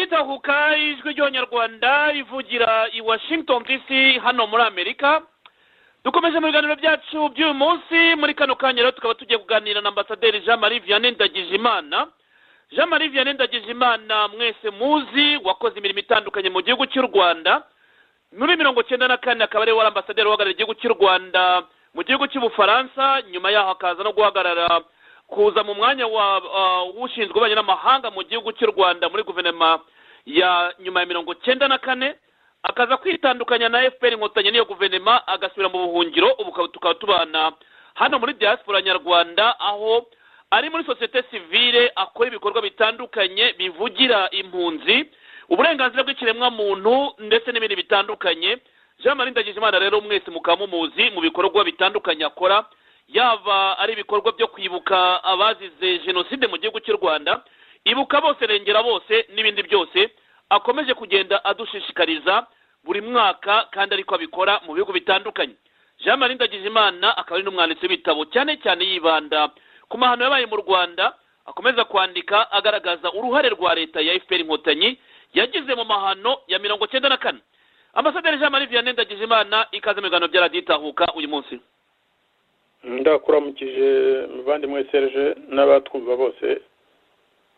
isahuka ijwi ry'abanyarwanda rivugira i washington dc hano muri amerika dukomeje mu biganiro byacu by'uyu munsi muri kano kanya rero tukaba tugiye kuganira na ambasaderi jean marie vianney ndagijimana jean marie vianney ndagijimana mwese muzi wakoze imirimo itandukanye mu gihugu cy'u rwanda muri mirongo icyenda na kane akaba ariwe wari ambasaderi uhagarariye igihugu cy'u rwanda mu gihugu cy'ubufaransa nyuma yaho akaza no guhagarara kuza mu mwanya w'ushinzwe ububanyi n'amahanga mu gihugu cy'u rwanda muri guverinoma ya nyuma ya mirongo icyenda na kane akaza kwitandukanya na fpr inkotanyi n'iyo guverinoma agasubira mu buhungiro ubu tukaba tubana hano muri diaspora nyarwanda aho ari muri sosiyete sivile akora ibikorwa bitandukanye bivugira impunzi uburenganzira bw'ikiremwamuntu ndetse n'ibindi bitandukanye jean marie ndagijimana rero mwese mukaba mumuzi mu bikorwa bitandukanye akora yaba ari ibikorwa byo kwibuka abazize jenoside mu gihugu cy'u rwanda ibuka bose rengera bose n'ibindi byose akomeje kugenda adushishikariza buri mwaka kandi ariko abikora mu bihugu bitandukanye jean marie ndagijimana akaba ari n'umwanditsi w'ibitabo cyane cyane yibanda ku mahano yabaye mu rwanda akomeza kwandika agaragaza uruhare rwa leta ya fpr inkotanyi yagize mu mahano ya mirongo cyenda na kane ambasaderi jean marie vianney ndagijimana ikaze mu biganiro bya radiyo itahuka uyu munsi ndakuramukije muvandimwe serge n'abatwumva bose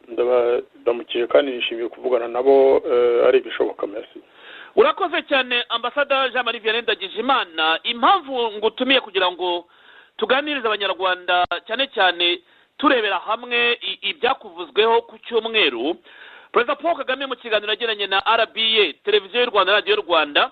ndabaramukije kandi nishimiye kuvugana nabo ari ibishoboka mersi urakoze cyane ambasada jean marie vianney ndagijimana impamvu ngutumiye kugira ngo tuganirize abanyarwanda cyane cyane turebera hamwe ibyakuvuzweho ku cyumweru perezida paul kagame mu kiganiro yagiranye na rba televiziyo y'u rwanda radiyo y'u rwanda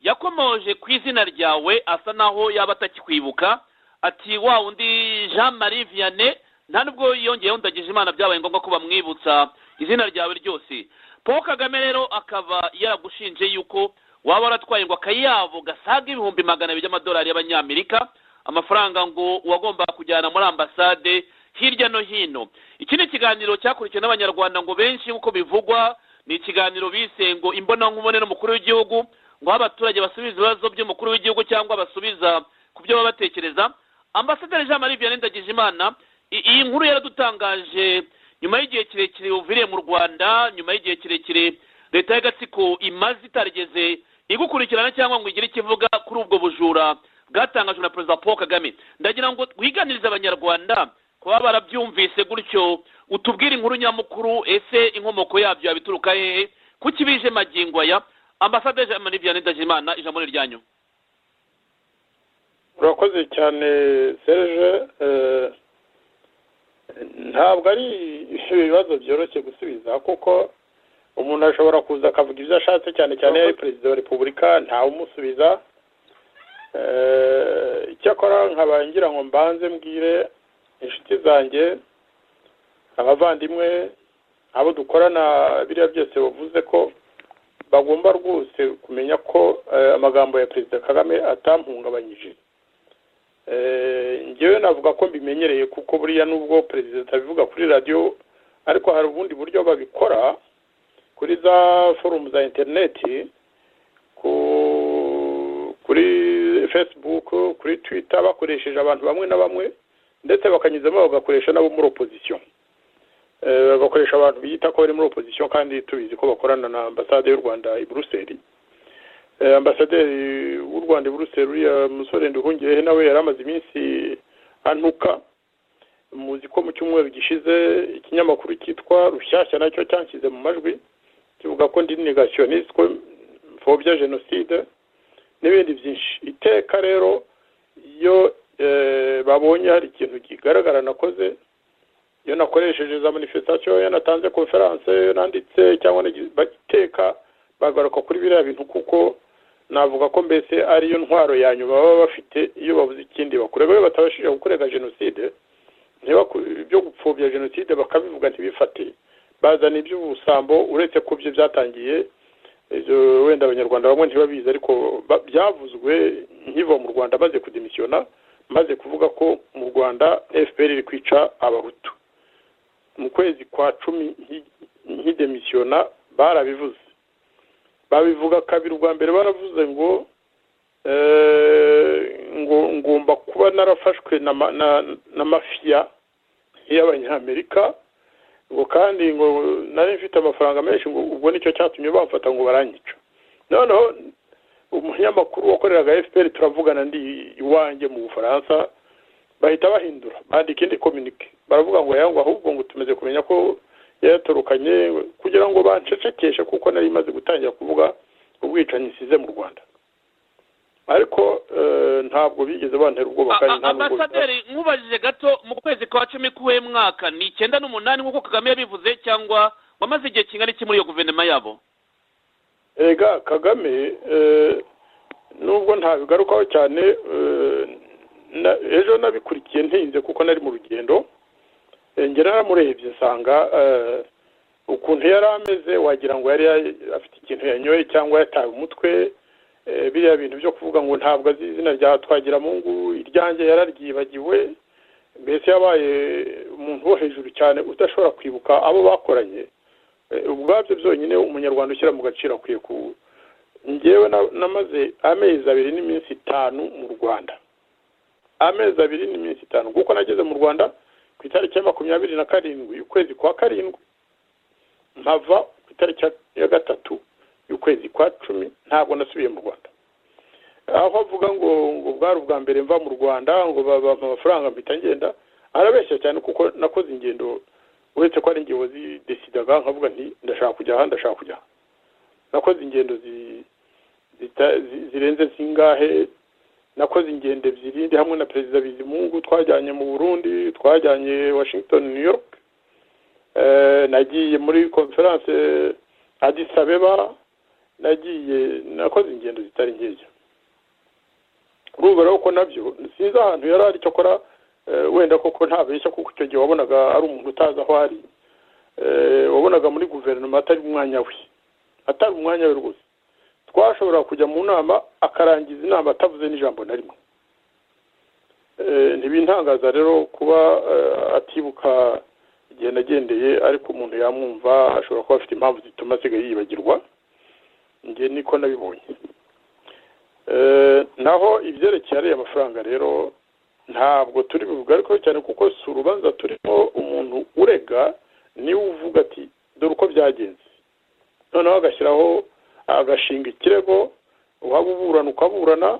yakomoje ku izina ryawe asa naho yaba atakikwibuka ati wa undi jean marie vianney nta nubwo yongeyeho ndagije imana byabaye ngombwa ko bamwibutsa izina ryawe ryose paul kagame rero akaba yaragushinje yuko waba waratwaye ngo akayabo gasaga ibihumbi magana abiri by'amadolari y'abanyamerika amafaranga ngo uwagombaga kujyana muri ambasade hirya no hino iki ni ikiganiro cyakurikiwe n'abanyarwanda ngo benshi nk'uko bivugwa ni ikiganiro bise ngo imbonankubone n'umukuru w'igihugu ngo aho abaturage basubiza ibibazo by'umukuru w'igihugu cyangwa basubiza ku byo baba batekereza ambasaderi jean marie vianney ndagijimana iyi nkuru yaradutangaje nyuma y'igihe kirekire uviriye mu rwanda nyuma y'igihe kirekire leta y'agatsiko imaze itarigeze igukurikirana cyangwa ngo igire ikivuga kuri ubwo bujura bwatangajwe na perezida paul kagame ndagira ngo wiganirize abanyarwanda kuba barabyumvise gutyo utubwire inkuru nyamukuru ese inkomoko yabyo yabituruka hehe kuko ibije magingo aya ambasaderi jean marie vianney ndagijimana ijambo ni ryanyu urakoze cyane serge ntabwo ari ibibazo byoroshye gusubiza kuko umuntu ashobora kuza akavuga ibyo ashatse cyane cyane ari perezida wa repubulika ntawumusubiza icyakora nkaba ngira ngo mbanze mbwire inshuti zanjye abavandimwe abo dukorana biriya byose bavuze ko bagomba rwose kumenya ko amagambo ya perezida kagame atamuhungabanyije ngewe navuga ko mbimenyereye kuko buriya nubwo perezida atabivuga kuri radiyo ariko hari ubundi buryo babikora kuri za forumu za interineti kuri fesibuku kuri twita bakoresheje abantu bamwe na bamwe ndetse bakanyuzamo bagakoresha nabo muri opozisiyo bakoresha abantu biyita ko bari muri opozisiyo kandi tubizi ko bakorana na ambasade y'u rwanda i buruseli ambasaderi w'u rwanda i buruseli uriya musore nduhungirehe nawe yari amaze iminsi antuka muzi ko mu cyumweru gishize ikinyamakuru cyitwa rushyashya nacyo cyanshyize mu majwi kivuga ko ndi negationisite mfobya jenoside n'ibindi byinshi iteka rero iyo babonye hari ikintu kigaragara nakoze iyo nakoresheje za manifestasiyo iyo natanze konferanse iyo nanditse cyangwa iteka bagaruka kuri biriya bintu kuko navuga ko mbese ariyo ntwaro yanyu baba bafite iyo babuze ikindi bakora iyo batabashije gukorera jenoside ibyo gupfobya jenoside bakabivuga ntibifate bazana iby'ubusambo uretse ko byo byatangiye wenda abanyarwanda bamwe ntibabizi ariko byavuzwe nkiva mu rwanda maze kudemisiyona maze kuvuga ko mu rwanda fpr iri kwica abahutu mu kwezi kwa cumi nk'idemisiyona barabivuze babivuga kabiri ubwa mbere baravuze ngo ngo ngomba kuba narafashwe na mafiya y'abanyamerika ngo kandi ngo nari mfite amafaranga menshi ngo ubwo nicyo cyatumye bamfata ngo baranyica noneho umunyamakuru wakoreraga efuperi turavugana ndi iwanjye mu bufaransa bahita bahindura bandika indi kominike baravuga ngo yangwa ahubwo ngo tumaze kumenya ko yayatorokanye kugira ngo bancecekeshe kuko nari imaze gutangira kuvuga ubwicanyi isize mu rwanda ariko ntabwo bigeze bantera ubwoba kandi nta nubwo ambasaderi nkubajije gato mu kwezi kwa cumi k'uwe mwaka ni icyenda n'umunani nk'uko kagame yabivuze cyangwa wamaze igihe kingana iki muri iyo guverinoma yabo erega kagame eh, nubwo ntabigarukaho cyane eh, na- ejo nabikurikiye ntinze kuko nari mu rugendo Eh, njye naramurebye nsanga eh, ukuntu yari ameze wagira ngo yari ya- afite ikintu yanyoye cyangwa yataye umutwe Eh, biriya bintu byo kuvuga ngo ntabwo azi izina rya twagiramungu iryanjye yararyibagiwe mbese yabaye umuntu wo hejuru cyane udashobora kwibuka abo bakoranye Eh, ubwabyo byonyine umunyarwanda ushyira mu gaciro akwiye ku ngewe na- namaze amezi abiri n'iminsi itanu mu rwanda amezi abiri n'iminsi itanu kuko nageze mu rwanda ku itariki ya makumyabiri na karindwi ukwezi kwa karindwi nkava ku itariki ya- ya gatatu y'ukwezi kwa cumi ntabwo nasubiye mu rwanda aho avuga ngo ngo bwari ubwa mbere mva mu rwanda ngo bampa amafaranga mpita ngenda arabeshya cyane kuko nakoze ingendo uretse ko ari njye wazidesidaga nkavuga nti ndashaka kujya aha ndashaka kujya aha nakoze ingendo zi- zita- zi- zirenze zingahe nakoze ingendo ebyiri ndi hamwe na perezida bizimungu twajyanye mu burundi twajyanye washington new york Eh, nagiye muri konferanse adis abeba nagiye nakoze ingendo zitari nkeya urumva rero ko nabyo sinzi ahantu yari ari cyakora eh, wenda koko ntabeshya kuko icyo gihe wabonaga ari umuntu utazi aho ari Eh, wabonaga muri guverinoma atari umwanya we atari umwanya we rwose twashobora kujya mu nama akarangiza inama atavuze n'ijambo na rimwe Eh, ntibintangaza rero kuba eh, atibuka igihe nagendeye ariko umuntu yamwumva ashobora kuba afite impamvu zituma asigaye yibagirwa njye niko nabibonye Eh, naho ibyerekeye ariya mafaranga rero ntabwo turi bubigarukeho cyane kuko si urubanza turimo umuntu urega niwe uvuga ati dore uko byagenze noneho agashyiraho agashinga ikirego waba uburana ukaburana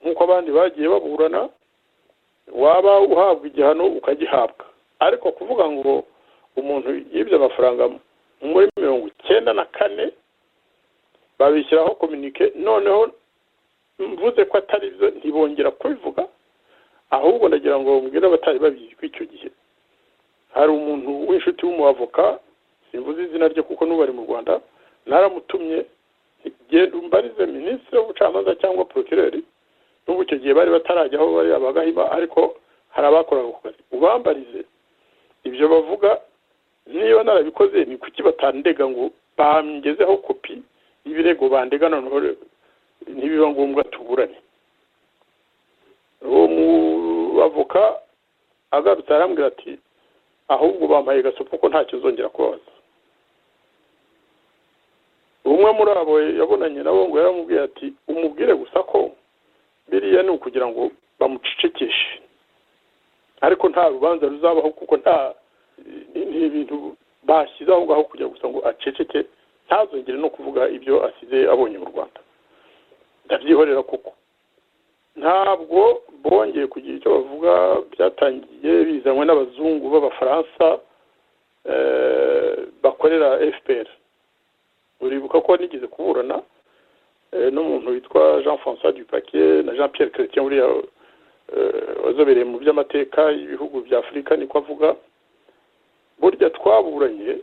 nk'uko abandi bagiye baburana waba uhabwa igihano ukagihabwa ariko kuvuga ngo umuntu yibye amafaranga muri mirongo icyenda na kane babishyiraho kominike noneho mvuze ko atari byo ntibongera kubivuga ahubwo ndagira ngo mbwire abatari babizwi icyo gihe hari umuntu w'inshuti w'umuavoka simvuze izina rye kuko n'ubu ari mu rwanda naramutumye nti, genda umbarize minisitiri w'ubucamanza cyangwa porokireri n'ubu icyo gihe bari batarajya aho bari abagahima ariko hari abakoraga ako kazi ubambarize ibyo bavuga niba narabikoze ni kuki batandega ngo bangezeho kopi y'ibirego bandega noneho ntibiba ngombwa tuburane uwo muavoka agarutse arambwira ati ahubwo bampaye gasopo ko ntacyo uzongera kubabaza umwe muri abo yabonanye nabo ngo yaramubwiye ati umubwire gusa ko biriya ni ukugira ngo bamucecekeshe ariko nta rubanza ruzabaho kuko nta ni- ni ibintu bashyize aho ngaho kugira gusa ngo aceceke ntazongere no kuvuga ibyo asize abonye mu rwanda ndabyihorera kuko ntabwo bongeye kugira icyo bavuga byatangiye bizanywe n'abazungu b'abafaransa eh, bakorera fpr uribuka ko nigeze kuburana eh, n'umuntu witwa jean françois dupaquier na jean pierre chrétien uriya eh, wazobereye mu by'amateka y'ibihugu bya afurika niko avuga burya twaburanye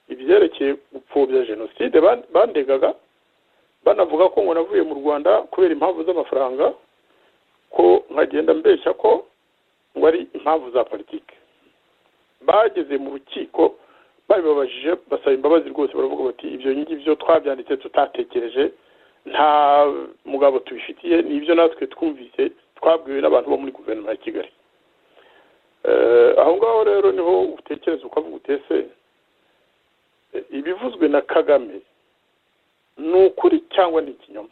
ibyerekeye gupfobya jenoside ban- bandegaga banavuga ko ngo navuye mu rwanda kubera impamvu z'amafaranga ko nkagenda mbeshya ko ngo ari impamvu za politiki bageze mu rukiko babibabajije basaba imbabazi rwose baravuga bati ibyo ngibyo twabyanditse tutatekereje nta mugabo tubifitiye ni ibyo natwe twumvise twabwiwe n'abantu bo muri guverinoma ya kigali Eh, aho ngaho rero niho utekereza ukavuga utese ibivuzwe na kagame ni ukuri cyangwa ni ikinyoma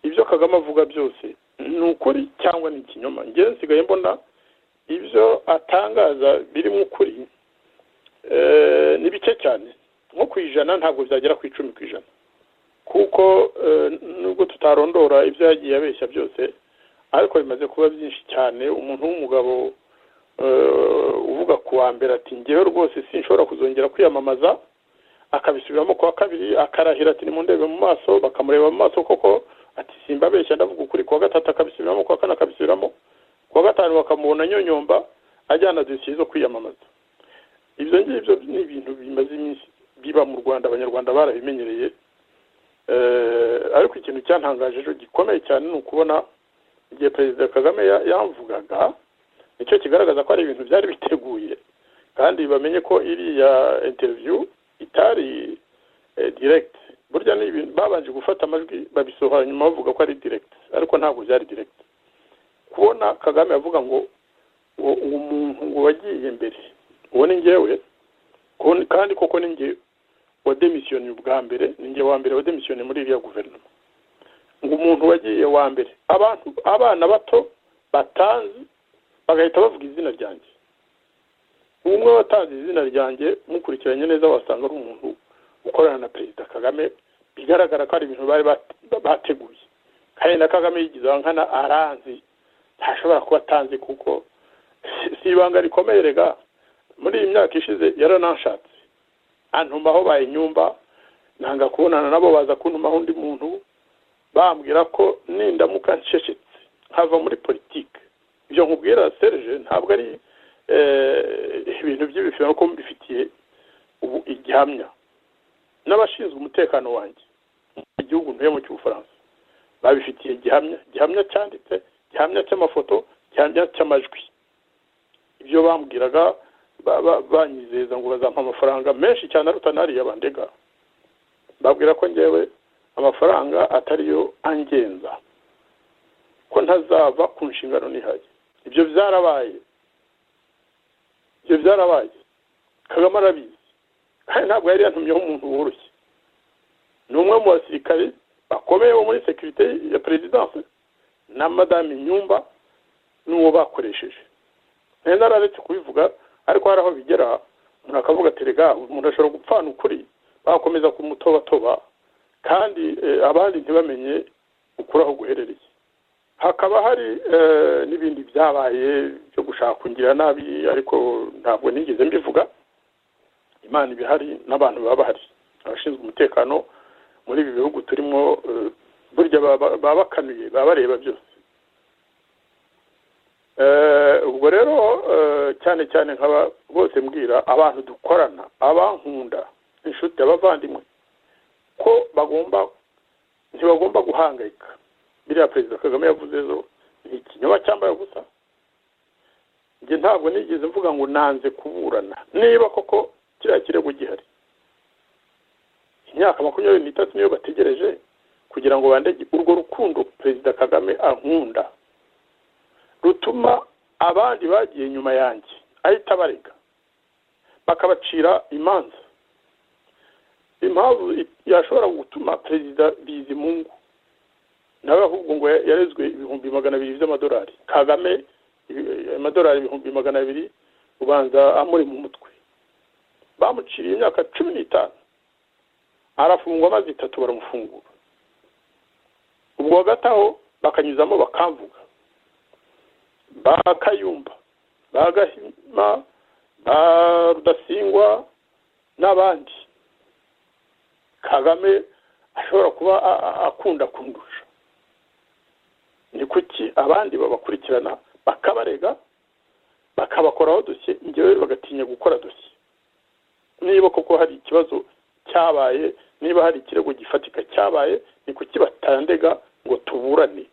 ibyo kagame avuga byose ni ukuri cyangwa ni ikinyoma ngewe nsigaye mbona ibyo atangaza birimo ukuri ni bike cyane nko ku ijana ntabwo byagera ku icumi ku ijana kuko nubwo tutarondora ibyo yagiye abeshya byose ariko bimaze kuba byinshi cyane umuntu w'umugabo uvuga ku wa mbere ati ngewe rwose sinshobora kuzongera kwiyamamaza akabisubiramo kuwa kabiri akarahira ati nimundebe mu maso bakamureba mu maso koko ati simba abeshya ndavuga ukuri kuwa gatatu akabisubiramo kuwa kane akabisubiramo kuwa gatanu bakamubona nyonyomba ajyana dosiye zo kwiyamamaza ibyo ngibyo ni ibintu bimaze iminsi biba mu rwanda abanyarwanda barabimenyereye ariko ikintu cyantangaje gikomeye cyane ni ukubona igihe perezida kagame yamvugaga nicyo kigaragaza ko ari ibintu byari biteguye kandi bamenye ko iriya interiviyu itari diregiti burya ni ibintu babanje gufata amajwi babisohora nyuma bavuga ko ari diregiti ariko ntabwo byari diregiti kubona kagame avuga ngo uwo muntu wagiye mbere uwo ni ngewe kandi koko ni ngewe wademisiyoni ubwa mbere ni ngewe wa mbere wademisiyoni muri iriya guverinoma ngo umuntu wagiye wa mbere abantu abana bato batanzi bagahita bavuga izina ryanjye umwe watanze izina ryanjye mukurikiranye neza wasanga ari umuntu ukorana na perezida kagame bigaragara ko ari ibintu bari bateguye kandi na kagame yigize nkana aranzi ntashobora kuba atanze kuko si ibanga rikomeye rega muri iyi myaka ishize yarananshatse antumaho bayinyumba nanga kubonana nabo baza kuntumaho undi muntu bambwira ko nindamuka ncecetse nkava muri politiki ibyo nkubwira serge ntabwo ari ibintu by'ibifira kuko mbifitiye ubu igihamya n'abashinzwe umutekano wanjye igihugu ntuyemo cy'ubufaransa babifitiye gihamya gihamya cyanditse gihamya cy'amafoto gihamya cy'amajwi ibyo bambwiraga banyizeza ngo bazampa amafaranga menshi cyane aruta n'ariya bandega babwira ko ngewe amafaranga atariyo angenza ko ntazava ku nshingano nihaye ibyo byarabaye ibyo byarabaye kagame arabizi kandi ntabwo yari yantumyeho umuntu woroshye ni umwe mu basirikare bakomeye bo muri sekirite ya perezidanse na madame nyumba n'uwo bakoresheje ntenda araretse kubivuga ariko hari aho bigera umuntu akavuga ati rega umuntu ashobora gupfana ukuri bakomeza kumutobatoba kandi abandi ntibamenye ukuri aho guherereye hakaba hari n'ibindi byabaye byo gushaka kungira nabi ariko ntabwo nigeze mbivuga imana ibihari n'abantu baba bahari abashinzwe umutekano muri ibi bihugu turimo burya baba bakanuye baba bareba byose ubwo rero cyane cyane nkaba bose mbwira abantu dukorana abankunda inshuti abavandimwe ko bagomba ntibagomba guhangayika biriya perezida kagame yavuze zo ni ikinyoma cyambaye gusa njye ntabwo nigeze mvuga ngo nanze kuburana niba koko kiriya kirego gihari imyaka makumyabiri n'itatu niyo bategereje kugira ngo bandege urwo rukundo perezida kagame ankunda rutuma abandi bagiye nyuma yanjye ahita abarega bakabacira imanza impamvu yashobora gutuma perezida bizimungu nawe ahubwo ngo yarezwe ibihumbi magana abiri by'amadolari kagame amadolari ibihumbi magana abiri ubanza amuri mu mutwe bamuciriye imyaka cumi n'itanu arafungwa amazi itatu baramufungura ubwo hagati aho bakanyuzamo bakamvuga ba kayumba ba gahima ba rudasingwa n'abandi kagame ashobora kuba akunda kundusha ni kuki abandi babakurikirana bakabarega bakabakoraho dosiye ngewe bagatinya gukora dosiye niba koko hari ikibazo cyabaye niba hari ikirego gifatika cyabaye ni kuki batandega ngo tuburane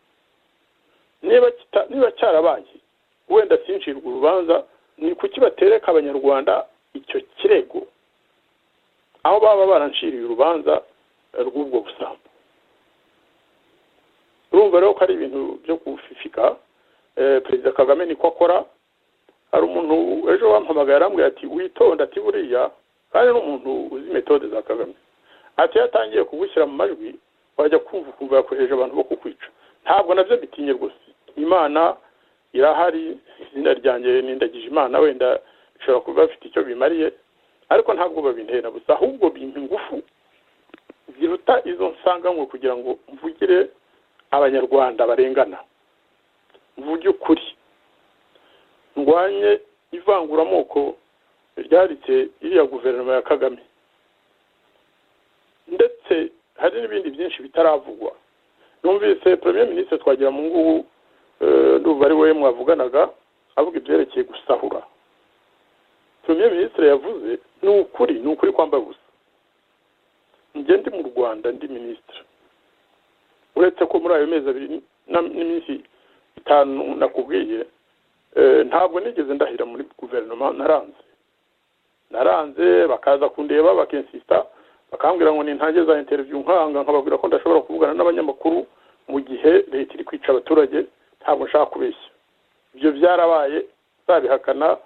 niba cyarabaye wenda sincirwa urubanza ni kuki batereka abanyarwanda icyo kirego aho baba baranciriye urubanza rw'ubwo busambo urumva rero ko ari ibintu byo gufifika perezida kagame niko akora hari umuntu ejo wampamagaye arambwira ati witonda ati buriya kandi ni umuntu uzi metode za kagame ati iyo atangiye kugushyira mu majwi wajya kumva ukumva yakoresheje abantu bo kukwica ntabwo nabyo bitinye rwose imana irahari izina ryanjye n'indagije imana wenda bishobora kuba bafite icyo bimariye ariko ntabwo babintera gusa ahubwo bintu ingufu ziruta izo nsanganywe kugira ngo mvugire abanyarwanda barengana mvuge ukuri ndwanye ivanguramoko ryaritse iriya guverinoma ya kagame ndetse hari n'ibindi byinshi bitaravugwa numvise premier minisitiri twagira mu ngubu ndumva ari we mwavuganaga avuga ibyerekeye gusahura premier minisitiri yavuze ni ukuri ni ukuri kwambaye ubusa njye ndi mu rwanda ndi minisitiri uretse ko muri ayo mezi abiri n'iminsi itanu nakubwiye ntabwo nigeze ndahira muri guverinoma naranze naranze bakaza kundeba bakinsisita bakambwira ngo nintange za interiviyu nkanga nkababwira ko ndashobora kuvugana n'abanyamakuru mu gihe leta iri kwica abaturage ntabwo nshaka kubeshya ibyo byarabaye nzabihakana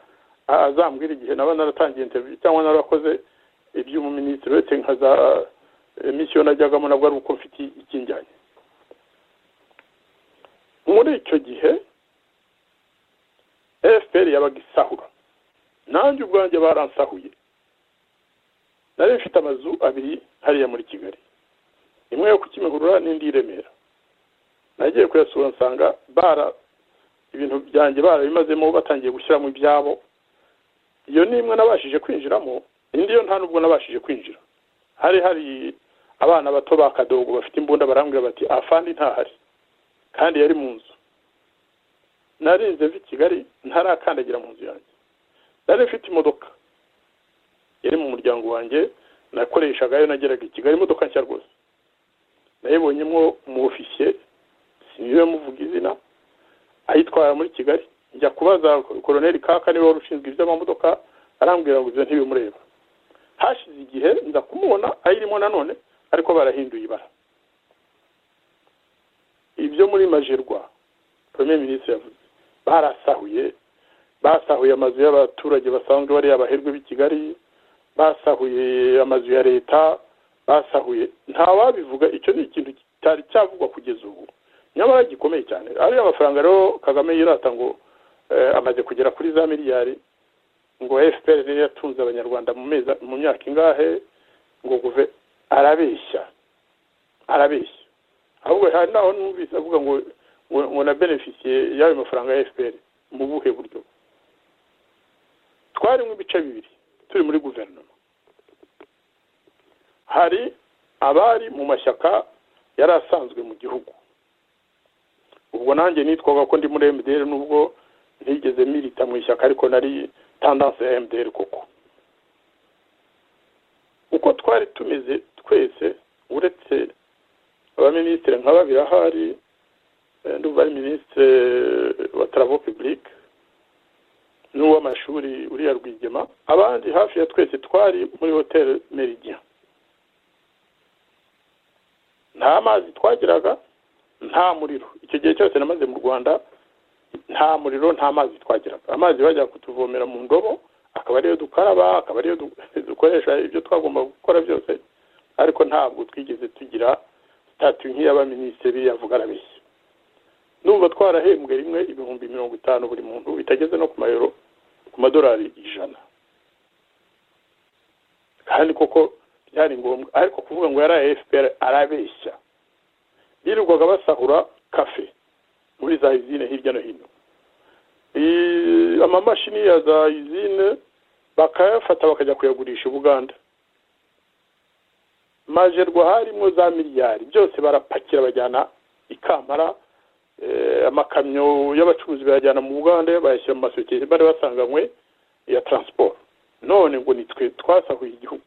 azambwira igihe naba naratangiye interiviyu cyangwa narakoze iby'umuminisitiri uretse nka za misiyo najyagamo nabwo ari uko mfite ikinjyanye muri icyo gihe efuperi yabaga isahura nanjye ubwanjye baransahuye nari mfite amazu abiri hariya muri kigali imwe yo ku kimihurura n'indi i remera nagiye kuyasura nsanga bara ibintu byanjye barabimazemo batangiye gushyiramo ibyabo iyo ni imwe nabashije kwinjiramo indi yo nta nubwo nabashije kwinjira hari hari abana bato ba kadogo bafite imbunda barambwira bati afandi ntahari kandi yari mu nzu narinze mvi kigali ntarakandagira mu nzu yanjye nari mfite imodoka yari mu muryango wanjye nakoreshaga yo nageraga i kigali imodoka nshya rwose nayibonyemo umu ofisiye siniwe muvuga izina ayitwara muri kigali njya kubaza koroneri kaka niba wari ushinzwe iby'amamodoka arambwira ngo ibyo ntibimureba hashize igihe nza kumubona ayirimo nanone ariko barahinduye ibara ibyo muri majerwa premier minisitiri yavuze barasahuye basahuye amazu y'abaturage basanzwe bari abaherwe b'i kigali basahuye amazu ya leta basahuye nta wabivuga icyo ni ikintu kitari cyavugwa kugeza ubu nyamara gikomeye cyane ariya mafaranga rero kagame yirata ngo amaze kugera kuri za miliyari ngo fpr rero yatunze abanyarwanda mu myaka ingahe ngo guve arabeshya arabeshya ahubwo hari naho numvise avuga ngo ngo na benefisiye y'ayo mafaranga ya fpr mu buhe buryo twarimo ibice bibiri turi muri guverinoma hari abari mu mashyaka yari asanzwe mu gihugu ubwo nanjye nitwaga ko ndi muri mdr nubwo ntigeze mirita mu ishyaka ariko nari tandanse ya mdr koko uko twari tumeze twese uretse abaminisitiri nka babiri ahari ndumva ari minisitiri wa taravo pibulike n'uw'amashuri uriya rwigema abandi hafi ya twese twari muri hoteli meridiya nta mazi twagiraga nta muriro icyo gihe cyose namaze mu rwanda nta muriro nta mazi twagiraga amazi bajya kutuvomera mu ndobo akaba ariyo dukaraba akaba ariyo dukoresha ibyo twagomba gukora byose ariko ntabwo twigeze tugira sitati nk'iy'abaminisitiri yavuga arabeshya numva twarahembwe rimwe ibihumbi mirongo itanu buri muntu bitageze no ku mayero ku madolari ijana kandi koko byari ngombwa ariko kuvuga ngo yari efuperi arabeshya yirirwaga basahura kafe muri za izine hirya no hino amamashini ya za izine bakayafata bakajya kuyagurisha i buganda majerwa harimo za miliyari byose barapakira bajyana ikamara amakamyo y'abacuruzi bayajyana mu bugande bayashyira mu masosiyete bari basanganywe ya taransiporo none ngo nitwe twasahuye igihugu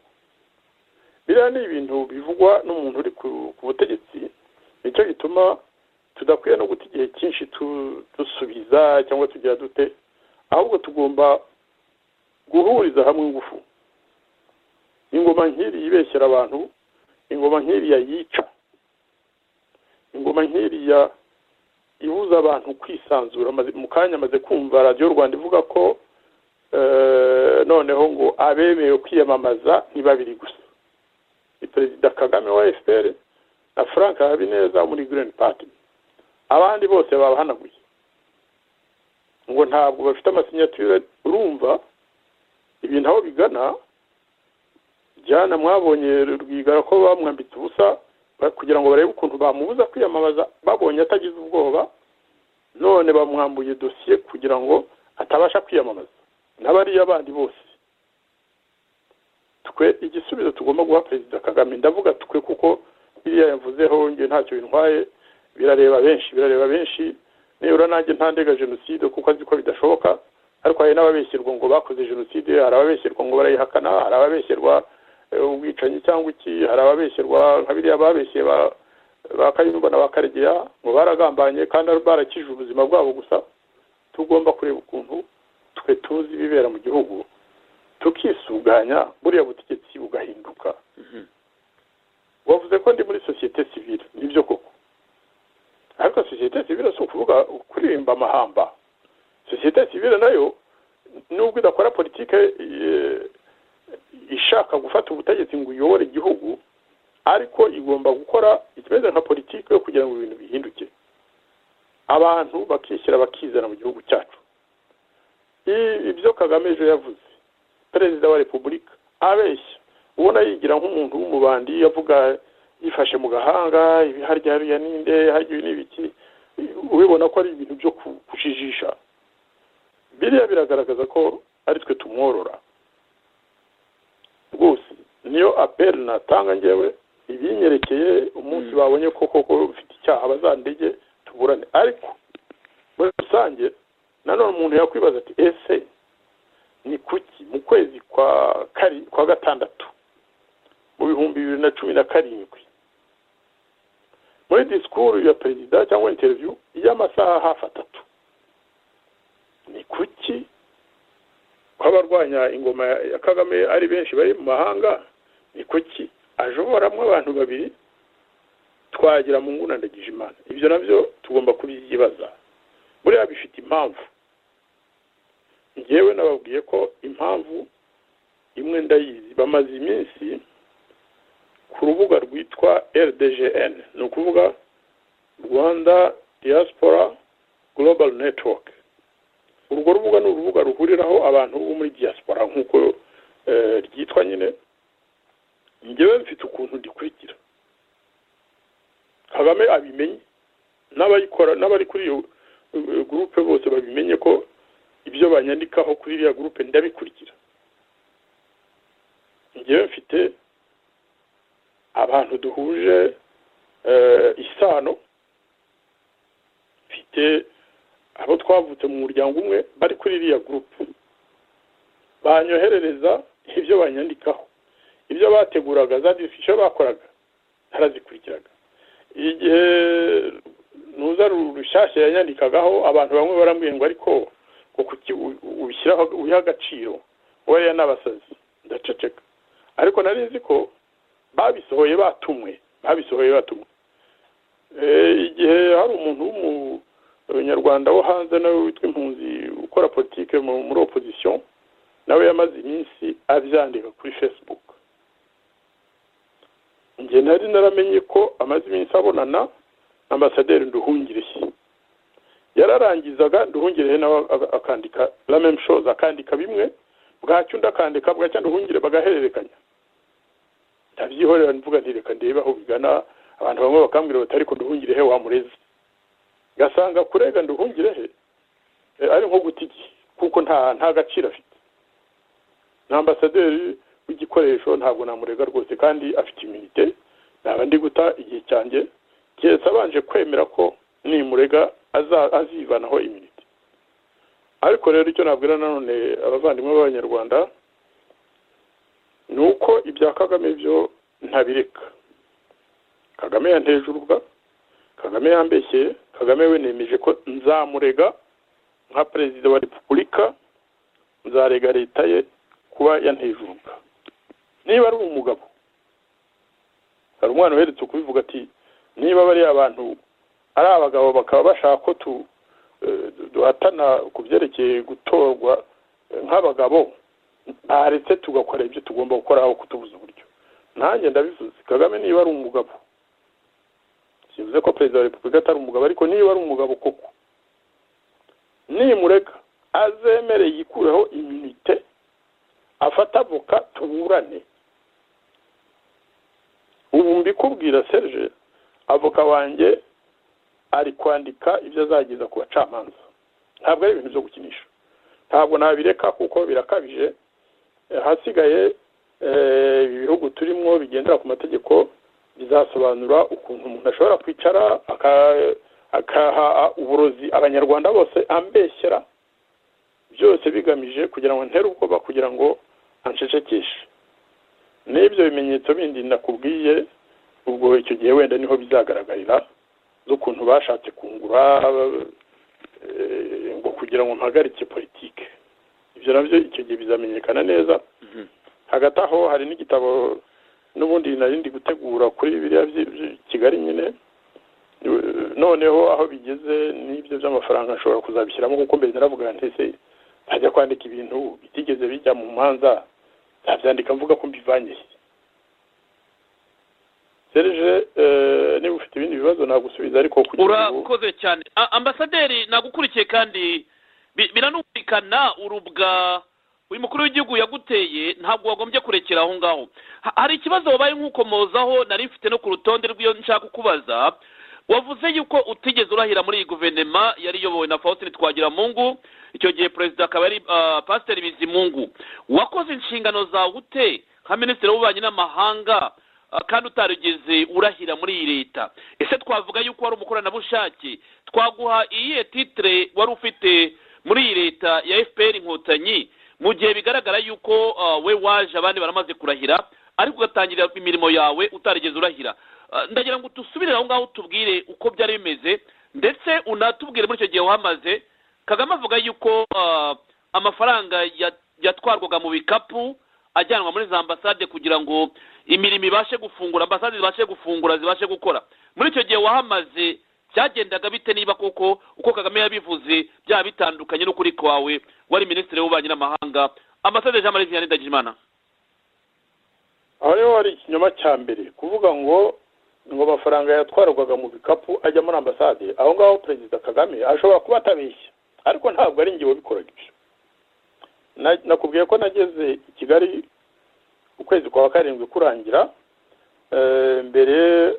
biriya ni ibintu bivugwa n'umuntu uri ku butegetsi nicyo gituma tudakwiye no guta igihe cyinshi dusubiza cyangwa tugira dute ahubwo tugomba guhuriza hamwe ingufu ingoma nk'iri yibeshyera abantu ingoma nk'iriya yica ingoma nk'iriya ibuza abantu kwisanzura mu kanya amaze kumva radiyo rwanda ivuga ko noneho ngo abemerewe kwiyamamaza ntibabiri gusa ni perezida kagame wa efuperi na frank habineza muri girini pati abandi bose babahanaguye ngo ntabwo bafite amasinyatire urumva ibintu aho bigana jyana mwabonye rwigara ko bamwambitse ubusa ba- kugira ngo barebe ukuntu bamubuza kwiyamamaza babonye atagize ubwoba none bamwambuye dosiye kugira ngo atabasha kwiyamamaza n'abariya bandi bose twe igisubizo tugomba guha perezida kagame ndavuga twe kuko biriya yavuzeho njye ntacyo bintwaye birareba benshi birareba benshi nibura nanjye ntandega jenoside kuko azi ko bidashoboka ariko hari n'ababeshyerwa ngo bakoze jenoside hari ababeshyerwa ngo barayihakana hari ababeshyerwa eh, ubwicanyi cyangwa iki hari ababeshyerwa nka biriya babeshye ba- ba kayumba na ba karegeya ngo baragambanye kandi barakije ubuzima bwabo gusa tugomba kureba ukuntu twe tuzi ibibera mu gihugu tukisuganya buriya butegetsi bugahinduka wavuze ko ndi muri sosiyete sivile nibyo koko ariko sosiyete sivile si ukuvuga kuririmba amahamba sosiyete sivile nayo nubwo idakora politike eh, ishaka gufata ubutegetsi ngo uyobore igihugu ariko igomba gukora ikimeze nka politike yo kugira ngo ibintu bihinduke abantu bakishyira bakizana mu gihugu cyacu I- ibyo kagame ejo yavuze perezida wa repubulika abeshya ubona yigira nk'umuntu w'umubandi avuga yifashe mu gahanga ibi harya hariya ninde harya ibi n'ibiki ubibona ko ari ibintu byo ku- kujijisha biriya biragaragaza ko ari twe tumworora rwose niyo aperi natanga ngewe ibinyerekeye umunsi Mm. babonye ko koko ufite icyaha bazandege tuburane ariko muri rusange nanone umuntu yakwibaza ati ese ni kuki mu kwezi kwa kari kwa gatandatu mu bihumbi bibiri na cumi na karindwi muri disikuru ya perezida cyangwa interiviyu y'amasaha hafi atatu ni kuki ko abarwanya ingoma ya ya kagame ari benshi bari mu mahanga ni kuki ajoboramo abantu babiri twagira mu nguna ndagije imana ibyo nabyo tugomba kubyibaza buriya bifite impamvu njyewe nababwiye ko impamvu imwe ndayizi bamaze iminsi ku rubuga rwitwa rdgn ni ukuvuga rwanda diaspora global network urwo rubuga ni urubuga ruhuriraho abantu bo muri diaspora nk'uko eh, ryitwa nyine njyewe mfite ukuntu ndikurikira kagame abimenye n'abayikora n'abari kuri iyo eh, gurupe bose babimenye ko ibyo banyandikaho kuri iriya gurupe ndabikurikira njyewe mfite abantu duhuje eh, isano mfite abo twavutse mu muryango umwe bari kuri iriya gurupe banyoherereza ibyo banyandikaho ibyo bateguraga za disisiyo bakoraga narazikurikiraga igihe nuza ru- rushyashya yanyandikagaho abantu bamwe barambwira ngo ariko ngo kuki u- u- ubishyiraho ubiha agaciro wariya n'abasazi ndaceceka ariko nari nzi ko babisohoye batumwe babisohoye batumwe Eh, igihe hari umuntu w'umunyarwanda wo hanze nawe witwa impunzi ukora politike mu- muri opozisiyo nawe yamaze iminsi abyandika kuri facebook njye nari naramenye ko amaze iminsi abonana na ambasaderi nduhungirehe yararangizaga nduhungirehe nawe aga- akandika la même chose akandika bimwe bwacyo undi akandika bwacyo nduhungire bagahererekanya ndabyihorera mvuga nti reka ndebe aho bigana abantu bamwe bakambwira bati ariko nduhungirehe wamureze gasanga kurega nduhungirehe eh, ari nko guta igihe kuko nta nta gaciro afite na ambasaderi w'igikoresho ntabwo namurega rwose kandi afite iminite naba ndi guta igihe cyanjye keretse abanje kwemera ko nimurega aza- azivanaho iminite ariko rero icyo nabwira nanone abavandimwe b'abanyarwanda ni uko ibya kagame byo ntabireka kagame yanteje urubuga kagame yambeshyeye kagame we nemeje ko nzamurega nka perezida wa repubulika nzarega leta ye kuba yanejuruka niba ari umugabo hari umwana uheretse kubivuga ati niba bariya bantu ari abagabo bakaba bashaka ko tu eh, duhatana ku byerekeye gutorwa eh, nk'abagabo ntaretse tugakora ibyo tugomba gukora aho kutubuza uburyo nanjye ndabivuze kagame niba ari umugabo sivuze ko perezida wa repubulika atari umugabo ariko niba ari umugabo koko nimureka azemere yikureho iminite afate avoka tuburane mbikubwira serge avoka wanjye ari kwandika ibyo azageza ku bacamanza ntabwo ari ibintu byo gukinisha ntabwo nabireka kuko birakabije ahasigaye ibihugu turimo bigendera ku mategeko bizasobanura ukuntu umuntu ashobora kwicara akaha uburozi abanyarwanda bose ambeshyera byose bigamije kugira ngo ntere ubwoba kugira ngo anshecekeshe n'ibyo bimenyetso bindi nakubwiye ubwo icyo gihe wenda niho bizagaragarira z'ukuntu bashatse kungura ngo kugira ngo mpagarike politike ibyo nabyo icyo gihe bizamenyekana neza hagati aho hari n'igitabo n'ubundi narindi gutegura kuri biriya kigali nyine noneho aho bigeze n'ibyo by'amafaranga nshobora kuzabishyiramo kuko mbere naravuga ntese ntajya kwandika ibintu bitigeze bijya mu manza ntabyandika mvuga ko mbivanye serije niba ufite ibindi bibazo nagusubiza ariko kugira ngo urakoze cyane A- ambasaderi nagukurikiye kandi bi- biranumvikana urubwa uyu mukuru w'igihugu yaguteye ntabwo wagombye kurekera aho ngaho Ha- hari ikibazo wabaye nk'ukomozaho nari mfite no ku rutonde rw'iyo nshaka kukubaza wavuze yuko utigeze urahira muri iyi guverinoma yari iyobowe na faustin twagiramungu icyo gihe perezida akaba ari ah, pasiteri bizimungu wakoze inshingano zawe ute nka minisitiri w'ububanyi n'amahanga ah, kandi utarigeze urahira muri iyi leta ese twavuga yuko wari umukoranabushake twaguha iyihe titire wari ufite muri iyi leta ya fpr inkotanyi mu gihe bigaragara yuko ah, we waje abandi baramaze kurahira ariko ugatangirira imirimo yawe utarigeze urahira Ah, ndagira ngo dusubire aho ngaho tubwire uko byari bimeze ndetse unatubwire muri icyo gihe wahamaze kagame avuga yuko ah, amafaranga ya- yatwarwaga mu bikapu ajyanwa muri za ambasade kugira ngo imirimo ibashe gufungura ambasade zibashe gufungura zibashe gukora muri icyo gihe wahamaze byagendaga bite niba koko uko kagame yabivuze byaba bitandukanye n'ukuri kwawe wari minisitiri w'ububanyi n'amahanga ambasade jean marie vianney ndagijimana aho rero hari ikinyoma cya mbere kuvuga ngo ngo amafaranga yatwarwaga mu bikapu ajya muri ambasade aho ngaho perezida kagame ashobora kuba atabeshya ariko ntabwo ari ngewe ubikoraga ibyo Na- nakubwiye ko nageze i kigali ukwezi kwa karindwi kurangira eh, mbere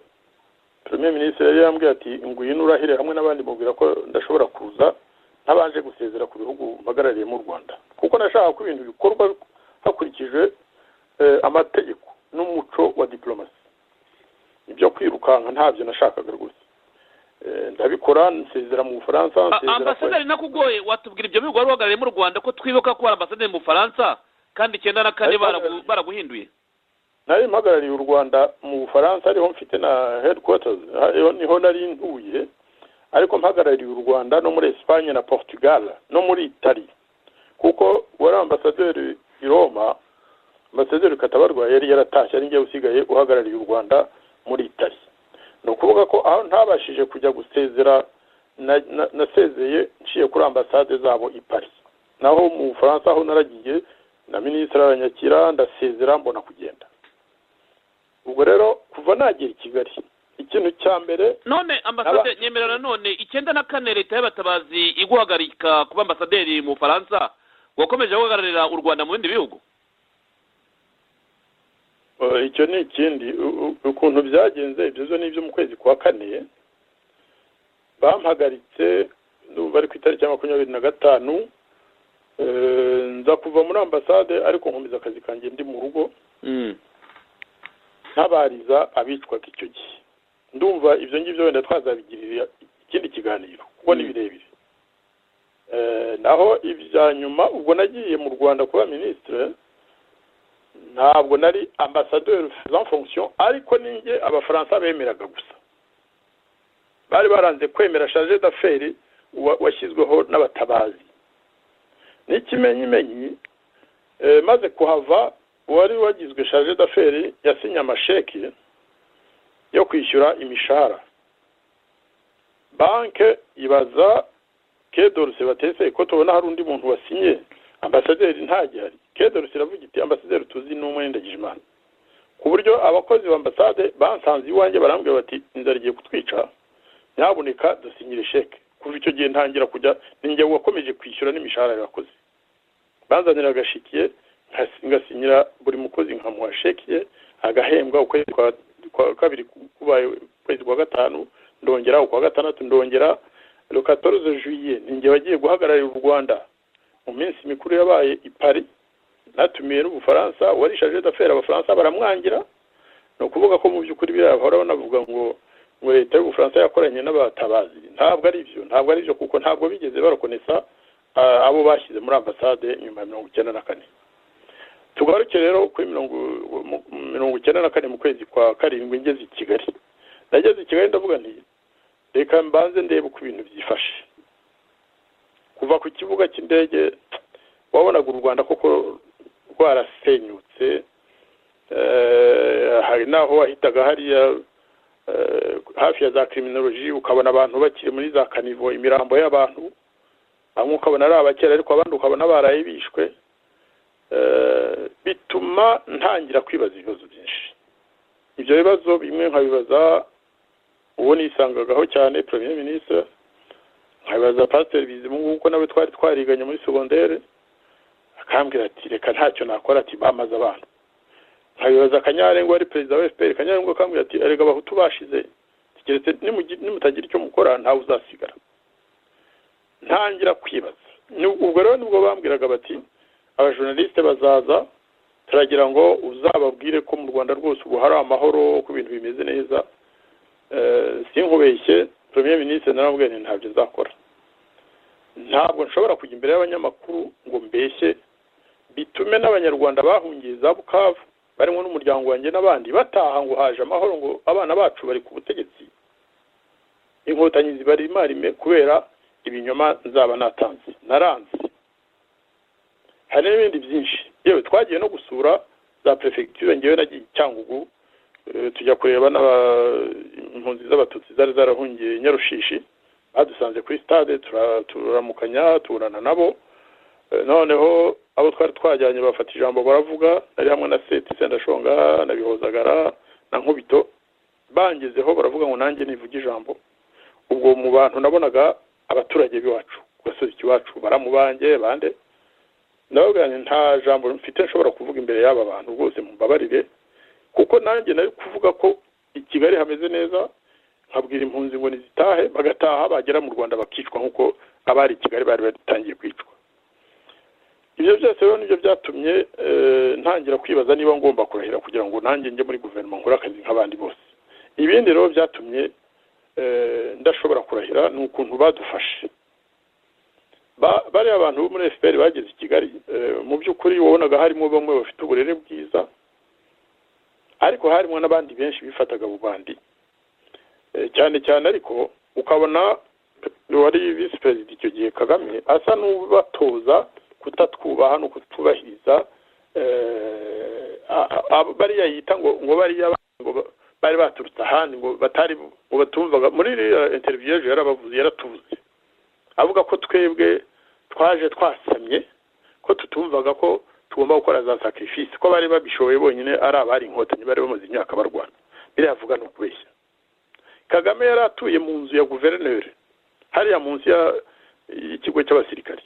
premier minisitiri yari yambwiye ati ngwino urahire hamwe n'abandi mubwira ko ndashobora kuza ntabanje gusezera ku bihugu mpagarariye mu rwanda kuko nashaka ko ibintu bikorwa hakurikijwe eh, amategeko n'umuco wa diplomasi ibyo kwirukanka ntabyo nashakaga rwose Eh, ndabikora nsezera mu bufaransa A- nsezera ku- ambasaderi nakugoye watubwira ibyo bihugu wari uhagarariye mu rwanda ko twibuka ko hari ambasaderi mu bufaransa kandi icyenda na kane Ariko- baragu- baraguhinduye nari mpagarariye u rwanda mu bufaransa ariho mfite na headquarters ariho niho nari ntuye ariko mpagarariye u rwanda no muri esipanye na portugal no muri itali kuko wari ambasaderi i roma ambasaderi katabarwa yari yaratashye ari njye usigaye uhagarariye u rwanda muri itali ni ukuvuga ko aho ntabashije kujya gusezera na- na- nasezeye nciye kuri ambasade zabo i paris naho mu bufaransa aho naragiye na minisitiri aranyakira ndasezera mbona kugenda ubwo rero kuva nagera i kigali ikintu cya mbere none ambasaderi Aba- nyemera nanone icyenda na kane leta y'abatabazi iguhagarika kuba ambasaderi mu bufaransa wakomeje guhagararira u rwanda mu bindi bihugu eh, icyo ni ikindi u- u- ukuntu byagenze ibyo zo ni ibyo mu kwezi kwa kane bampagaritse ndumva ari ku itariki ya makumyabiri na gatanu eh, nza kuva muri ambasade ariko nkomeza akazi kanjye ndi mu rugo ntabariza abicwaga icyo gihe ndumva ibyo ngibyo wenda twazabigirira ikindi kiganiro kuko ni Mm. birebire Eh, naho ibya nyuma ubwo nagiye mu rwanda kuba minisitire ntabwo nari ambasaderi en fonction ariko ninjye abafaransa bemeraga gusa bari baranze kwemera charge d'affaires wa- washyizweho n'abatabazi n'ikimenyimenyi Eh, maze kuhava uwari wagizwe charge d'affaires yasinye amasheki yo kwishyura imishahara banke ibaza kedoruse batese ko tubona hari undi muntu wasinye ambasaderi ntagihari kedoruse iravuga iti ambasaderi tuzi ni umwe ndagijimana ku buryo abakozi ba ambasade bansanze iwanjye barambwira bati inzara igiye kutwica nyaboneka dusinyire sheke kuva icyo gihe ntangira kujya ninjye wakomeje kwishyura n'imishahara y'abakozi bazanira agashikiye ngasinyira buri mukozi nkamuha sheki ye agahembwa ukwezi kwa- kwa kabiri kubaye ukwezi kwa gatanu ndongera ukwa gatandatu ndongera le 14 juillet ninjye wagiye guhagararira u rwanda mu minsi mikuru yabaye i paris natumiye n'ubufaransa uwari charge d'affaires abafaransa baramwangira ni ukuvuga ko mu by'ukuri biriya bahora banavuga ngo ngo leta y'ubufaransa yakoranye n'abatabazi ntabwo ari byo ntabwo ari byo kuko ntabwo bigeze barokonesa abo bashyize muri ambasade nyuma ya mirongo icyenda na kane tugaruke rero kuri mirongo icyenda na kane mu kwezi kwa karindwi ngeze i kigali nageze i kigali ndavuga nti reka mbanze ndebe uko ibintu byifashe kuva ku kibuga cy'indege wabonaga u rwanda koko rwarasenyutse hari n'aho wahitaga hariya hafi ya za kiriminoloji ukabona abantu bakiri muri za kanivo imirambo y'abantu bamwe ukabona ari abakera ariko abandi ukabona baraye bishwe bituma ntangira kwibaza ibibazo byinshi ibyo bibazo bimwe nkabibaza uwo nisangagaho cyane premier minisitiri nkabibaza pasiteri bizimungu kuko nawe twari twariganye muri segondere akambwira ati reka ntacyo nakora ati bamaze abantu nkabibaza akanyarengo wari perezida wa fpr akanyarengo akambwira ati erega abahutu bashize keretse nimutagira icyo mukora ntawe uzasigara ntangira kwibaza ubwo rero nibwo bambwiraga bati abajournaliste bazaza turagira ngo uzababwire ko mu rwanda rwose ubu hari amahoro ku bintu bimeze neza sinkubeshye premier minisitiri naramubwiye nti ntabyo nzakora ntabwo nshobora kujya imbere y'abanyamakuru ngo mbeshye bitume n'abanyarwanda bahungiye za bukavu barimo n'umuryango wanjye n'abandi bataha ngo haje amahoro ngo abana bacu bari ku butegetsi inkotanyi zibari imarime kubera ibinyoma nzaba natanze naranze hari n'ibindi byinshi yewe twagiye no gusura za perefegitura ngewe nagiye cyangugu tujya kureba impunzi z'abatutsi zari zarahungiye nyarushishi badusanze kuri stade turamukanya tuburana nabo noneho abo twari twajyanye bafata ijambo baravuga nari hamwe na seti sendashonga na bihozagara na nkubito bangezeho baravuga ngo nanjye nivuge ijambo ubwo mu bantu nabonaga abaturage b'iwacu ku gasozi iwacu baramubange bande ndababwira nta jambo mfite nshobora kuvuga imbere y'aba bantu rwose mumbabarire kuko nanjye nari kuvuga ko i kigali hameze neza nkabwira impunzi ngo nizitahe bagataha bagera mu rwanda bakicwa nk'uko abari i kigali bari batangiye kwicwa ibyo byose rero nibyo byatumye ntangira kwibaza niba ngomba kurahira kugira ngo nanjye njye muri guverinoma nkore akazi nk'abandi bose ibindi rero byatumye ndashobora kurahira ni ukuntu badufashe bariya abantu bo muri fpr bageze i kigali mu by'ukuri wabonaga harimo bamwe bafite uburere bwiza ariko harimo n'abandi benshi bifataga bandi cyane cyane ariko ukabona wari visi perezida icyo gihe kagame asa n'ubatoza kutatwubaha no kutubahiriza bariya yita ngo ngo bariya bari baturutse ahandi ngo batari ngo batumvaga muri iriya interiviyo ejo yarabavuze yaratuvuze avuga ko twebwe twaje twasamye ko tutumvaga ko tugomba gukora za sacrifice ko bari babishoboye bonyine ari abari inkotanyi bari bamaze imyaka barwana biriya ni ukubeshya kagame yari atuye mu nzu ya guverineri hariya munsi y'ikigo cy'abasirikari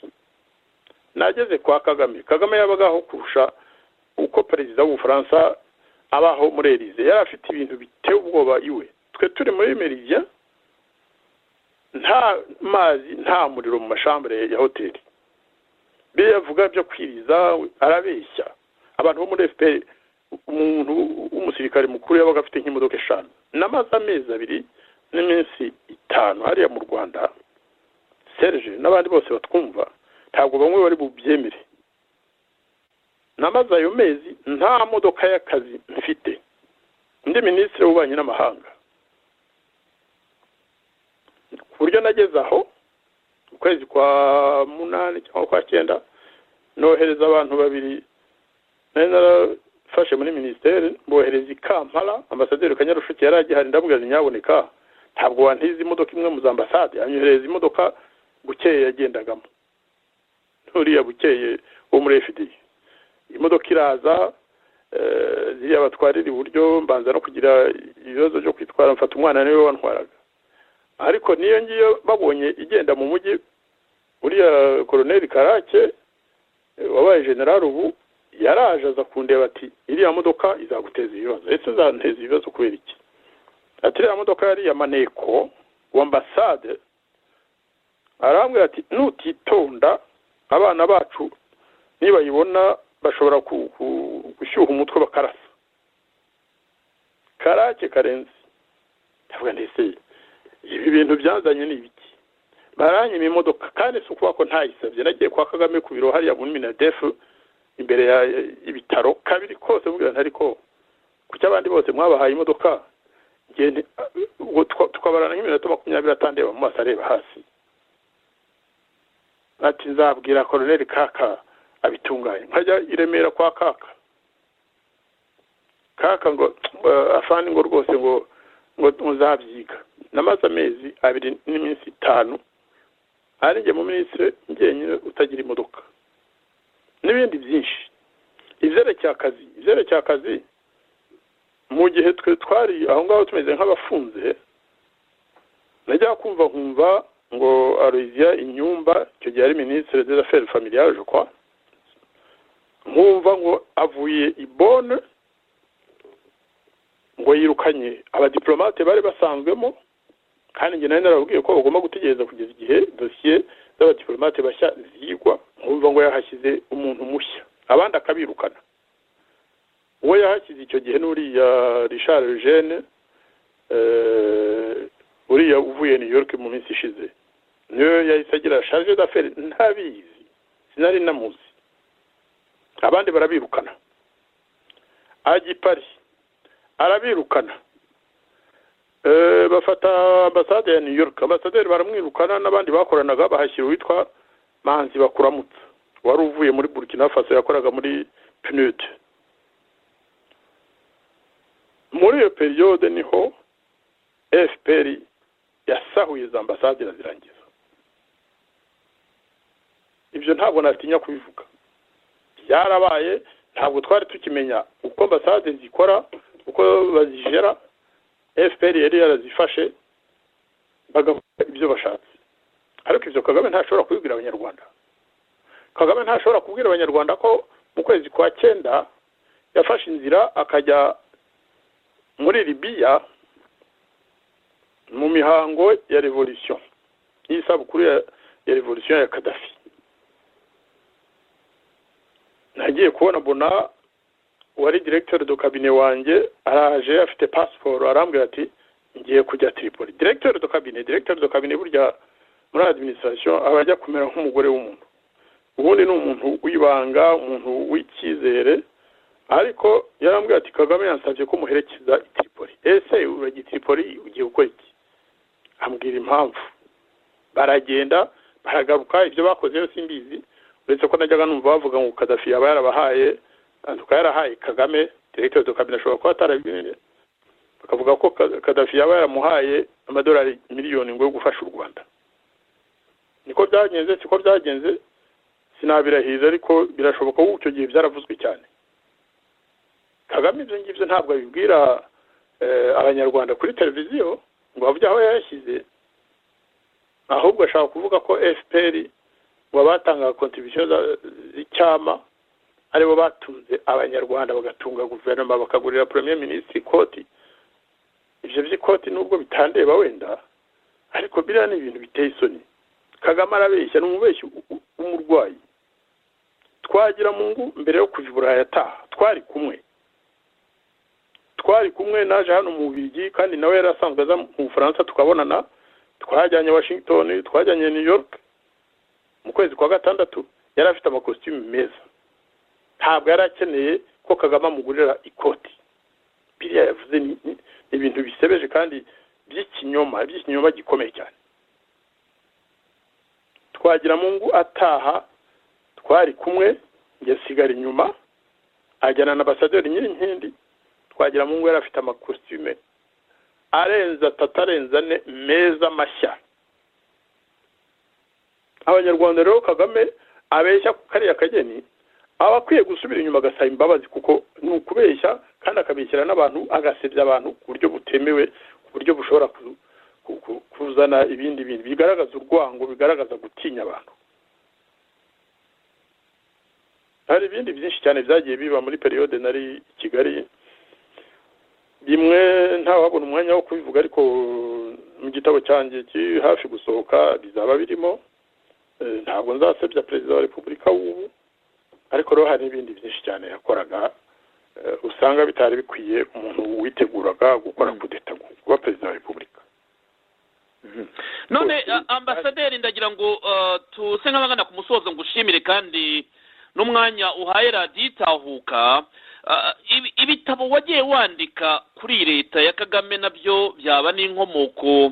nageze kwa kagame kagame yabagaho kurusha uko perezida w'ubufaransa abaho muri erize yari afite ibintu biteye ubwoba iwe twe turi muri meridiya nta mazi nta muriro mu mashambure ya hoteli biriya avuga byo kwiriza arabeshya abantu bo muri fpr umuntu w'umusirikare mukuru yabaga afite nk'imodoka eshanu n'amaze amezi abiri n'iminsi itanu hariya mu rwanda serge n'abandi bose batwumva ntabwo bamwe bari bubyemere namaze ayo mezi nta modoka y'akazi mfite undi minisitiri w'ububanyi n'amahanga ku buryo nageze aho ukwezi kwa munani cyangwa kwa cyenda nohereza abantu babiri nari narafashe muri minisiteri mbohereza i kampala ambasaderi kanyarushuke yari agihari ndabwira nyaboneka ntabwo wantiza imodoka imwe mu za ambasade anyohereza imodoka bukeye yagendagamo nturiya bukeye wo muri fda imodoka iraza ziriya batwarira iburyo mbanza no kugira ibibazo byo kwitwara mfata umwana niwe wantwaraga ariko niyo ngiyo babonye igenda mu mujyi uriya koroneri karake wabaye generari ubu yaraje aza kundeba ati iriya modoka izaguteza ibibazo ese izanteza ibibazo kubera iki ati iriya modoka yari iya maneko wa ambasade arambwira ati nutitonda abana bacu nibayibona bashobora ku- ku- gushyuha umutwe bakarasa karake karenze ndavuga ndetse ibi bintu byazanye ni ibiki baranyima imodoka kandi si ukuba ko ntayisabye nagiye kwa kagame ku biro hariya muri minadefu imbere ya ibitaro kabiri kose mubwira ntari ko kuki abandi bose mwabahaye imodoka njye nti- ubwo tuka- tukabarana nk'iminota makumyabiri atandeba mu maso areba hasi ati nzabwira koroneri kaka abitunganye nkajya i remera kwa kaka kaka ngo eh, afani ngo rwose ngo ngo muzabyiga namaze amezi abiri n'iminsi itanu ari njye mu minisitiri njyenyine utagira imodoka n'ibindi byinshi ivyerekeye akazi ivyerekeye akazi mu gihe twe twari aho ngaho tumeze nk'abafunze najya kumva nkumva ngo aroizia inyumba icyo gihe ari minisitiri des affaires familiales je crois nkumva ngo avuye i bonne ngo yirukanye abadiplomate bari basanzwemo kandi njye nari narababwiye ko bagomba gutegereza kugeza igihe dosiye z'abadiplomate bashya zigwa nkumva ngo yahashyize umuntu mushya abandi akabirukana uwo yahashyize icyo gihe n'uriya richard eugene eh, uriya uvuye new york mu minsi ishize niyo yahise agira charge d'affaire ntabizi sinari namuzi abandi barabirukana ajya i paris arabirukana Eh, bafata ambasade ya new york ambasaderi baramwirukana n'abandi bakoranaga bahashyira uwitwa manzi bakuramutsa wari uvuye muri burkina faso yakoraga muri pnud muri iyo periyode niho fpr yasahuye za ambasade irazirangiza ibyo ntabwo natinya kubivuga byarabaye ntabwo twari tukimenya uko ambasade zikora uko bazijera fpr yari yarazifashe bagakora ibyo bashatse ariko ibyo kagame ntashobora kubibwira abanyarwanda kagame ntashobora kubwira abanyarwanda ko mu kwezi kwa cyenda yafashe inzira akajya muri libiya mu mihango ya revolution y'isabukuru ya, ya revolution ya kadafi nagiye kubona bona wari directeur do kabine wanjye araje afite passport arambwira ati ngiye kujya Tripoli directeur do kabine directeur do kabine burya muri administration aba ajya kumera nk'umugore w'umuntu ubundi ni umuntu wibanga umuntu w'icyizere ariko yarambwira ati Kagame yansabye ko muherekeza i Tripoli ese urajya i Tripoli ugiye gukora iki ambwira impamvu baragenda baragaruka ibyo bakoze yo simbizi uretse ko najyaga numva bavuga ngo Gaddafi yaba yarabahaye tukaba yarahaye Kagame directeur de cabinet ashobora kuba atarabimenye bakavuga ko Ka- Gaddafi yaba yaramuhaye amadolari miliyoni ngo yo gufasha u Rwanda niko byagenze siko byagenze sinabirahiza ariko birashoboka kuko icyo gihe byaravuzwe cyane Kagame ibyo ngibyo ntabwo abibwira eh, abanyarwanda kuri televiziyo ngo bavuge aho yayashyize ahubwo ashaka kuvuga ko FPR ngo abatangaga kontribusiyo za- z'icyama aribo batunze abanyarwanda bagatunga guverinoma bakagurira premier minisitiri ikoti ibyo by'ikoti nubwo bitandeba wenda ariko biriya ni ibintu biteye isoni kagame arabeshya ni umubeshyi u- u- w'umurwayi twagira mu ngo mbere yo kuva i burayi ataha twari kumwe twari kumwe naje hano mu bigi kandi nawe yari asanzwe aza mu bufaransa tukabonana twajyanye washington twajyanye new york mu kwezi kwa gatandatu yari afite amakositimu meza ntabwo yari akeneye ko kagame amugurira ikoti biriya yavuze ni ni- ni ibintu bisebeje kandi by'ikinyoma by'ikinyoma gikomeye cyane twagira mu ngo ataha twari kumwe yasigara inyuma ajyana na ambasaderi nyirinkindi twagira mu ngo yari afite amakositime arenze atatu arenze ane meza mashya abanyarwanda rero kagame abeshya ku kariya kageni aba akwiye gusubira inyuma agasaba imbabazi kuko ni ukubeshya kandi akabeshyira n'abantu agasebya abantu ku buryo butemewe ku buryo bushobora ku- ku- ku- kuzana ibindi bintu bigaragaza urwango bigaragaza gutinya abantu hari ibindi byinshi cyane byagiye biba muri periyode nari i kigali rimwe ntawabona umwanya wo kubivuga ariko mu gitabo cyanjye kiri hafi gusohoka bizaba birimo Eh, ntabwo nzasebya perezida wa repubulika w'ubu ariko rero hari n'ibindi byinshi cyane yakoraga eh, usanga bitari bikwiye umuntu witeguraga gukora kudeta kuba perezida wa repubulika none Kose. a- ambasaderi ndagira ngo uh, tuse nk'abangana ku musozo ngushimire kandi n'umwanya uhaye radiyo itahuka Uh, ibi- ibitabo wagiye wandika kuri leta ya kagame nabyo byaba n'inkomoko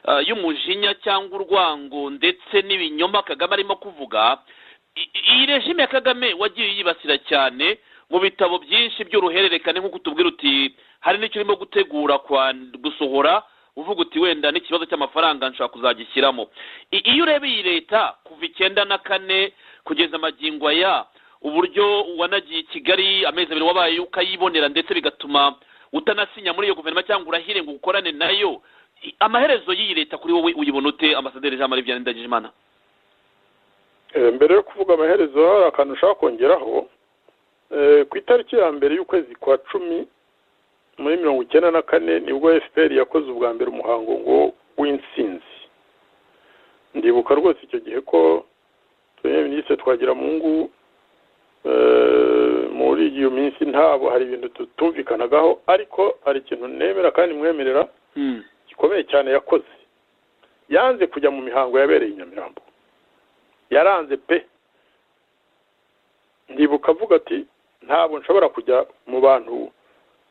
uh, y'umujinya cyangwa urwango ndetse n'ibinyoma kagame arimo kuvuga I- iyi regime ya kagame wagiye uyibasira cyane mu bitabo byinshi by'uruhererekane nk'uko tubwira uti hari n'icyo urimo gutegura kwan- gusohora uvuga uti wenda n'ikibazo cy'amafaranga nshobora kuzagishyiramo I- iyo ureba iyi leta kuva icyenda na kane kugeza amagingo aya uburyo wanagiye i kigali amezi abiri wabaye ukayibonera ndetse bigatuma utanasinya muri iyo guverinoma cyangwa urahire ngo ukorane nayo I- amaherezo y'iyi leta kuri wowe uyibona ute ambasaderi jean marie vianney ndagijimana Eh, mbere yo kuvuga amaherezo hari akantu ushaka kongeraho Eh, ku itariki ya mbere y'ukwezi kwa cumi muri mirongo icyenda na kane nibwo fpr yakoze ubwa mbere umuhango ngo w'intsinzi ndibuka rwose icyo gihe ko premier minisitiri twagiramungu eh, muri iyo minsi ntabwo hari ibintu tutumvikanagaho ariko hari ikintu nemera kandi mwemerera Hmm. gikomeye cyane yakoze yanze kujya mu mihango yabereye i nyamirambo yaranze pe ndibuka avuga ati ntabwo nshobora kujya mu bantu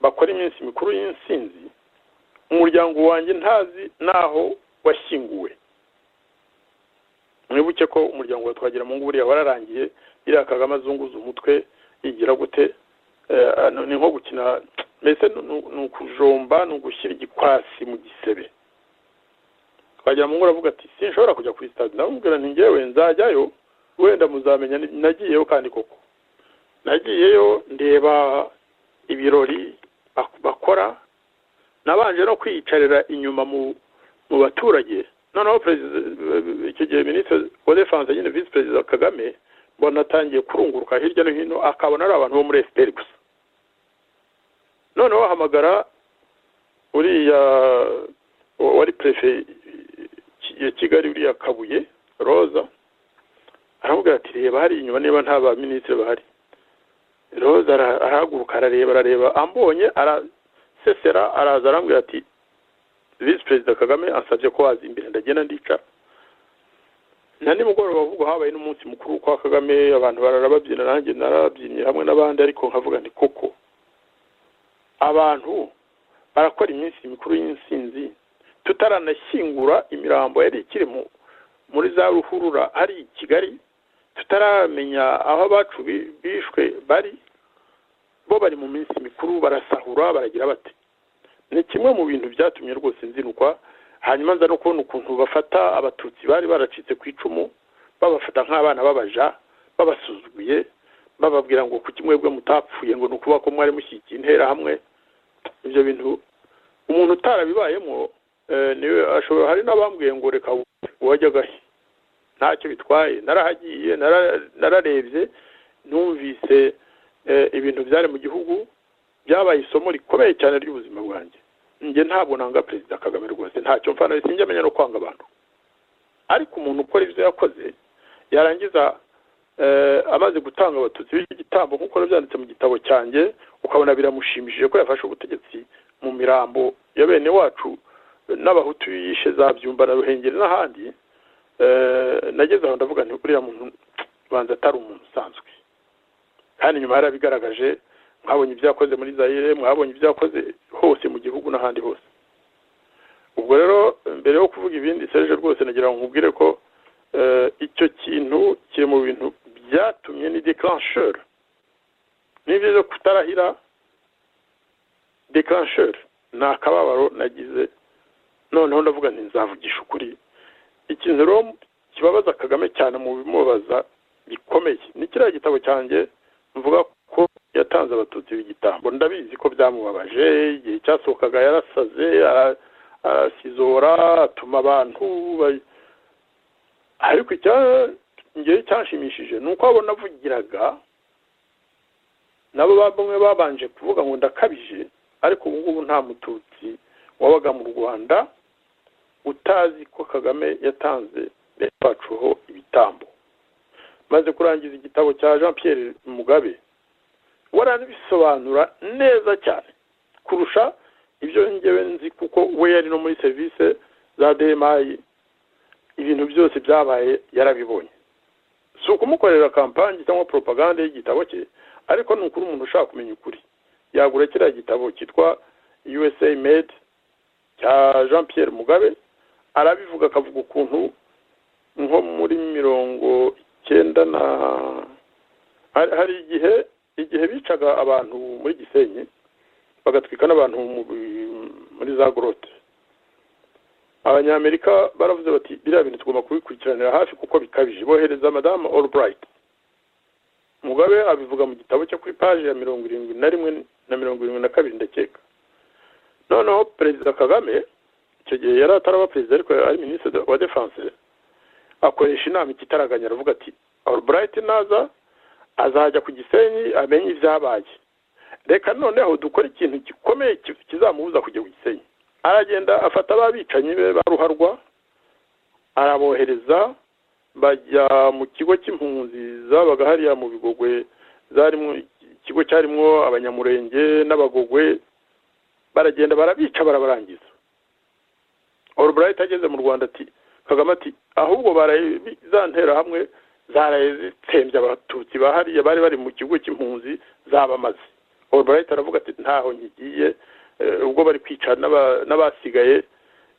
bakora iminsi mikuru y'insinzi umuryango wanjye ntazi n'aho washyinguwe mwibuke ko umuryango wa twagira mu nguburiya wararangiye iriya kagame azunguza umutwe yigira gute Eh, ano ni nko gukina mbese ni- ni ni ukujomba ni ugushyira igikwasi mu gisebe twagira mu ngura avuga ati sinshobora kujya kuri sitade ndamubwira nti ngewe nzajyayo wenda muzamenya ni- nagiyeyo kandi koko nagiyeyo ndeba ibirori bak- bakora nabanje no kwiyicarira inyuma mu mu baturage noneho perezida icyo gihe minisitiri wa defanse nyine visi perezida kagame mbona atangiye kurunguruka hirya no hino akabona ari abantu bo muri fpr gusa noneho bahamagara uriya wari perefe ya kigali uriya kabuye roza aramubwira ati reba hari inyuma niba nta ba minisitiri bahari roza ara- arahaguruka arareba arareba ambonye arasesera araza arambwira ati visi perezida kagame ansabye ko waza imbere ndagenda ndicara na nimugoroba ahubwo habaye n'umunsi mukuru kwa kagame abantu bararababyina nanjye narabyinnye hamwe n'abandi ariko nkavuga nti koko abantu barakora iminsi mikuru y'insinzi tutaranashyingura imirambo yari ikiri mu muri za ruhurura ari i kigali tutaramenya aho abacu bi- bishwe bari bo bari mu minsi mikuru barasahura baragira bati ni kimwe mu bintu byatumye rwose nzinukwa hanyuma nza no kubona ukuntu bafata abatutsi bari baracitse ku icumu babafata nk'abana babaja babasuzuguye bababwira ngo kuki mwebwe mutapfuye ngo ni ukuba ko mwari mushyigikiye interahamwe ibyo bintu umuntu utarabibayemo eh, niwe ashobora hari n'abambwiye ngo reka wajyaga he ntacyo bitwaye narahagiye nara- nararebye numvise eh, ibintu byari mu gihugu byabaye isomo rikomeye cyane ry'ubuzima bwanjye njye ntabwo nanga perezida kagame rwose ntacyo mfa na sinjya amenya no kwanga abantu ariko umuntu ukora ibyo yakoze yarangiza eh, amaze gutanga abatutsi b'igitambo nk'uko byanditse mu gitabo cyanjye ukabona biramushimishije ko yafashe ubutegetsi mu mirambo ya bene wacu n'abahutu yishe za byumba na ruhengeri n'ahandi eh, nageze aho ndavuga nti uriya muntu banza atari umuntu usanzwe kandi nyuma yarabigaragaje mwabonye ibyo yakoze muri zayire mwabonye ibyo yakoze hose mu gihugu n'ahandi hose ubwo rero mbere yo kuvuga ibindi serge rwose nagira ngo nkubwire ko eh, icyo kintu kiri mu bintu byatumye ni declencheur ni byiza kutarahira declencheur ni akababaro nagize noneho ndavuga nti nzavugisha ukuri ikintu rero kibabaza kagame cyane mu bimubaza gikomeye ni kiriya gitabo cyanjye mvuga ko yatanze abatutsi b'igitambo ndabizi ko byamubabaje igihe cyasohokaga yarasaze ara- arasizora atuma abantu ba- ariko icyangeye cyashimishije ni uko abo navugiraga nabo ba- bamwe babanje kuvuga ngo ndakabije ariko ubu ngubu nta mututsi wabaga mu rwanda utazi ko kagame yatanze yapacuho ibitambo maze kurangiza igitabo cya jean Pierre mugabe waranabisobanura neza cyane kurusha ibyo ngewe nzi kuko we yari no muri serivisi za demayi ibintu byose byabaye yarabibonye si ukumukorera kampani cyangwa poropaganda y'igitabo cye ariko ni ukuri umuntu ushaka kumenya ukuri yagura kiriya gitabo cyitwa usa made cya jean Pierre mugabe arabivuga akavuga ukuntu nko muri mirongo icyenda na hari igihe igihe bicaga abantu muri gisenyi bagatwika n'abantu muri za gorote abanyamerika baravuze bati biriya bintu tugomba kubikurikiranira hafi kuko bikabije bohereza madamu Albright mugabe abivuga mu gitabo cye kuri paji ya mirongo irindwi na rimwe na mirongo irindwi na kabiri ndakeka noneho perezida kagame icyo gihe yari ataraba perezida ariko ari minisitiri wa defanse akoresha inama ikitaraganya aravuga ati Albright naza azajya ku gisenyi amenye ibyabaye reka noneho dukore ikintu gikomeye kizamubuza kujya ku gisenyi aragenda afata ababicanyi be baruharwa arabohereza bajya mu kigo cy'impunzi zabaga hariya mu bigogwe zarimo ikigo cyarimo abanyamurenge n'abagogwe baragenda barabica barabarangiza oruburayiti ageze mu rwanda ati kagame ati ahubwo za nterahamwe zarayitsembye abatutsi hariya bari bari mu kigo cy'impunzi zabamaze oruburayiti aravuga ati ntaho nkigiye ubwo bari kwica n'abasigaye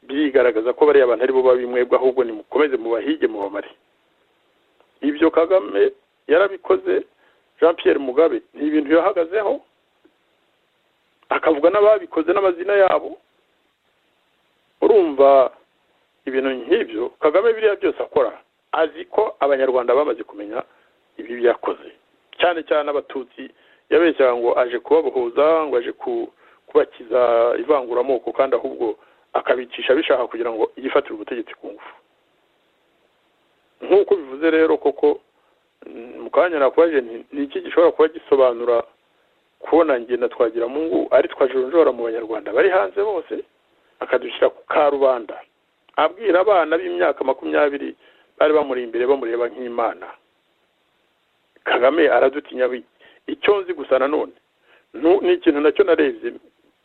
birigaragaza ko bariya bantu aribo babimwebwe ahubwo nimukomeze mubahige mubamare ibyo kagame yarabikoze jean Pierre mugabe ni ibintu yahagazeho akavuga n'ababikoze n'amazina yabo urumva ibintu nk'ibyo kagame biriya byose akora azi ko abanyarwanda bamaze kumenya ibi yakoze cyane cyane abatutsi yabeshyaga ngo aje kubabohoza ngo aje kubakiza ivanguramoko kandi ahubwo akabicisha bishaka kugira ngo yifatire ubutegetsi ku ngufu nk'uko bivuze rero koko mu kanya nakubaje ni iki gishobora kuba gisobanura kubona ngenda twagira mungu ari twajonjora mu banyarwanda bari hanze bose akadushyira ku karubanda abwira abana b'imyaka makumyabiri bari bamuri imbere bamureba nk'imana kagame aradutinya icyo nzi gusa nanone ni ikintu nacyo narebye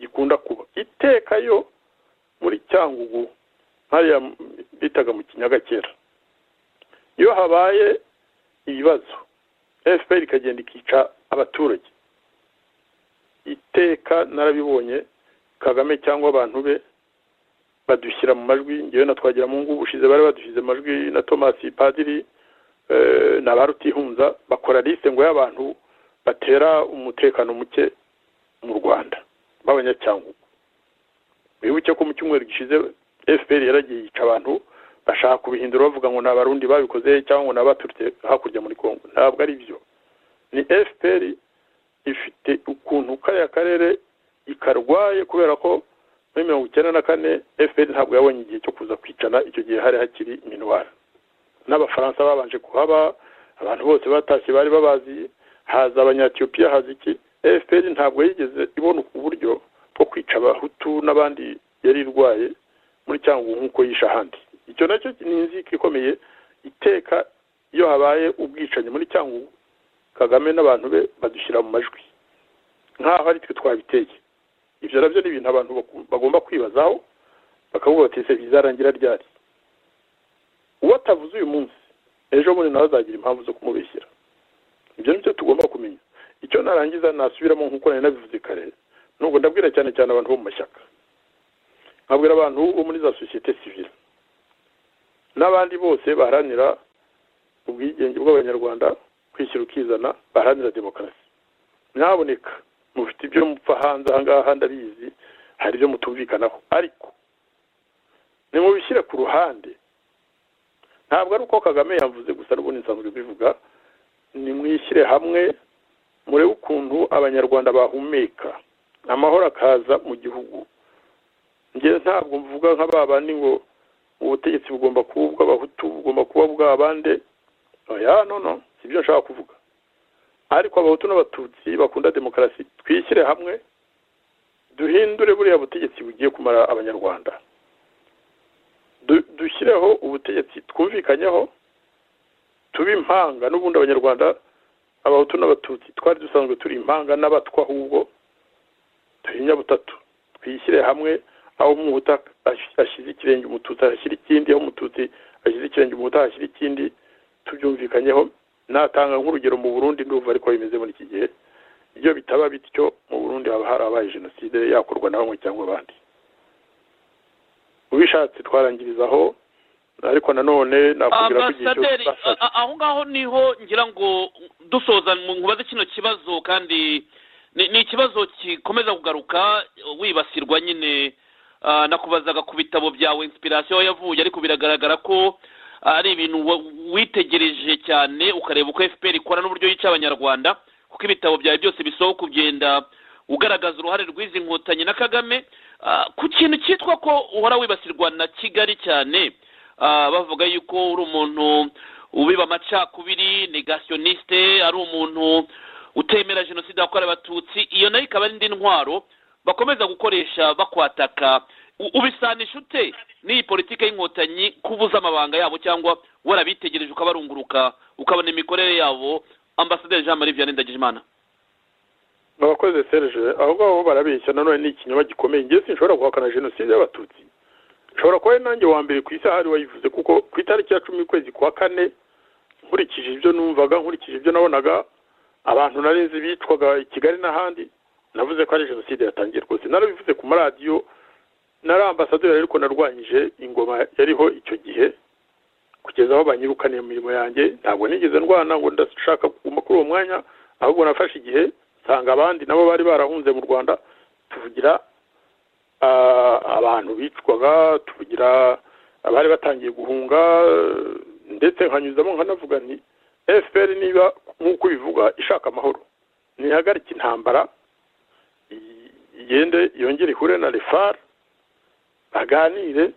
gikunda kuba iteka yo muri cyangugu hariya bitaga mu kinyaga kera iyo habaye ibibazo fpr ikagenda ikica abaturage iteka narabibonye kagame cyangwa abantu be badushyira mu majwi ngewe na twagira mu ngubu ushize bari badushyize amajwi na tomasi padiri na ba rutihunza bakora lisite ngo y'abantu batera umutekano muke mu rwanda b'abanyacyangugu wibuke ko mu cyumweru gishize fpr yaragiye yica abantu bashaka kubihindura bavuga ngo ni abarundi babikoze cyangwa ngo ni abaturutse hakurya muri congo ntabwo ari byo ni fpr ifite ukuntu kariya karere ikarwaye kubera ko muri mirongo icyenda na kane fpr ntabwo yabonye igihe cyo kuza kwicana icyo gihe hari hakiri minuwari n'abafaransa babanje kuhaba abantu bose batashye bari babazi haza abanyatiyopiya haza iki fpr ntabwo yigeze ibona uburyo bwo kwica abahutu n'abandi yari irwaye muri cyangwa nk'uko yisha ahandi icyo nacyo ni inzika ikomeye iteka iyo habaye ubwicanyi muri cyangwa kagame n'abantu be badushyira mu majwi nk'aho ari twe twabiteye ibyo nabyo ni ibintu abantu bagomba kwibazaho bakavuga bati ese bizarangira ryari uwo atavuze uyu munsi ejo bundi nawe azagira impamvu zo kumubeshyira ibyo ni byo tugomba kumenya icyo narangiza nasubiramo nk'uko nari nabivuze kare nubwo ndabwira cyane cyane abantu bo mu mashyaka nkabwira abantu bo muri za sosiyete sivile n'abandi bose baharanira ubwigenge bw'abanyarwanda kwishyira ukizana baharanira demokarasi ntaboneka mufite ibyo mupfa hanze ahangaha ndabizi hari ibyo mutumvikanaho ariko nimubishyire ku ruhande ntabwo ari uko kagame yavuze gusa n'ubundi nsanzwe bivuga nimwishyire hamwe murebe ukuntu abanyarwanda bahumeka amahoro akaza mu gihugu njye ntabwo mvuga nk'aba bandi ngo ubutegetsi bugomba kuba ubw'abahutu bugomba kuba bw'abande oya nono si byo nshaka kuvuga ariko abahutu n'abatutsi bakunda demokarasi twishyire hamwe duhindure buriya butegetsi bugiye kumara abanyarwanda dushyireho ubutegetsi twumvikanyeho tube impanga n'ubundi abanyarwanda abahutu n'abatutsi twari dusanzwe turi impanga n'abatwa ahubwo duhinya butatu twishyire hamwe aho umuhuta ashyize ikirenge umututsi ashyira ikindi aho umututsi ashyize ikirenge umuhuta ashyira ikindi tubyumvikanyeho natanga nk'urugero mu burundi ndumva ariko bimeze muri iki gihe iyo bitaba bityo mu burundi haba harabaye jenoside yakorwa na bamwe cyangwa abandi ubishatse twarangirizaho ariko nanone nakubwira ko igihe cyose ambasaderi twashatse a- a- aho ngaho niho ngira ngo dusoza nkubaze kino kibazo kandi ni ni ikibazo gikomeza kugaruka wibasirwa nyine ah, nakubazaga ku bitabo byawe inspiration yavuye ariko biragaragara ko ari ibintu wa- witegereje cyane ukareba uko fpr ikora n'uburyo yica abanyarwanda kuko ibitabo byawe byose bisohoka ugenda ugaragaza uruhare rw'izi nkotanyi na kagame Ah, ku kintu cyitwa ko uhora wibasirwa na kigali cyane Ah, bavuga yuko uri umuntu ubiba amacakubiri negationiste ari umuntu utemera jenoside yakorewe abatutsi iyo nayo ikaba ari indi ntwaro bakomeza gukoresha bakwataka U- ubisanisha ute n'iyi politiki y'inkotanyi kubuza amabanga yabo cyangwa warabitegereje ukabarunguruka ukabona imikorere yabo ambasaderi jean marie vianney ndagijimana abakoze serge aho ngaho barabeshya nanone ni ikinyoma gikomeye ngewe sinshobora guhakana jenoside y'abatutsi nshobora kuba ari nanjye wa mbere ku isi ahari wayivuze kuko ku itariki ya cumi y'ukwezi kwa kane nkurikije ibyo numvaga nkurikije ibyo nabonaga abantu narenze bicwaga i kigali n'ahandi navuze ko ari jenoside yatangiye rwose narabivuze ku maradiyo nari ambasaderi ariko narwanyije ingoma yariho icyo gihe kugeza aho banyirukaniye mu mirimo yanjye ntabwo nigeze ndwana ngo ndashaka kuguma kuri uwo mwanya ahubwo nafashe igihe nsanga abandi nabo bari barahunze mu rwanda tuvugira ah, abantu bicwaga tuvugira abari batangiye guhunga eh, ndetse nkanyuzamo nkanavuga nti fpr niba nk'uko bivuga ishaka amahoro ntihagarike intambara i- igende yongere ihure na refar baganire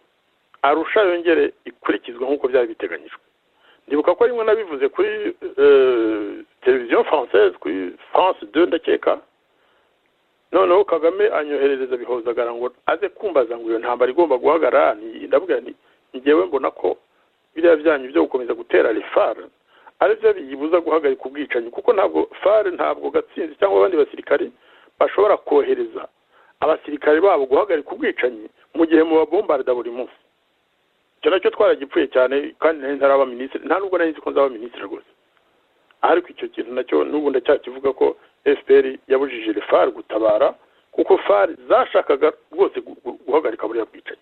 arusha yongere ikurikizwa nk'uko byari biteganyijwe ndibuka ko rimwe nabivuze kuri eh, televiziyo française kuri france de ndakeka noneho kagame anyoherereza bihozagara ngo aze kumbaza ngo iyo ntambara igomba guhagarara ni- ndavuga nti ngewe mbona ko biriya byanyu byo gukomeza gutera refar ari byo biyibuza guhagarika ubwicanyi kuko ntabwo far ntabwo gatsinzi cyangwa abandi basirikari bashobora kohereza abasirikare babo guhagarika ubwicanyi mu gihe mubabombarida buri munsi icyo nacyo twaragipfuye cyane kandi nari ntaraba minisitiri nta nubwo nari nzi ko nzaba minisitiri rwose ariko icyo kintu nacyo n'ubu ndacyakivuga ko fpr yabujije refar gutabara kuko far zashakaga rwose gu- gu- guhagarika buriya bwicanyi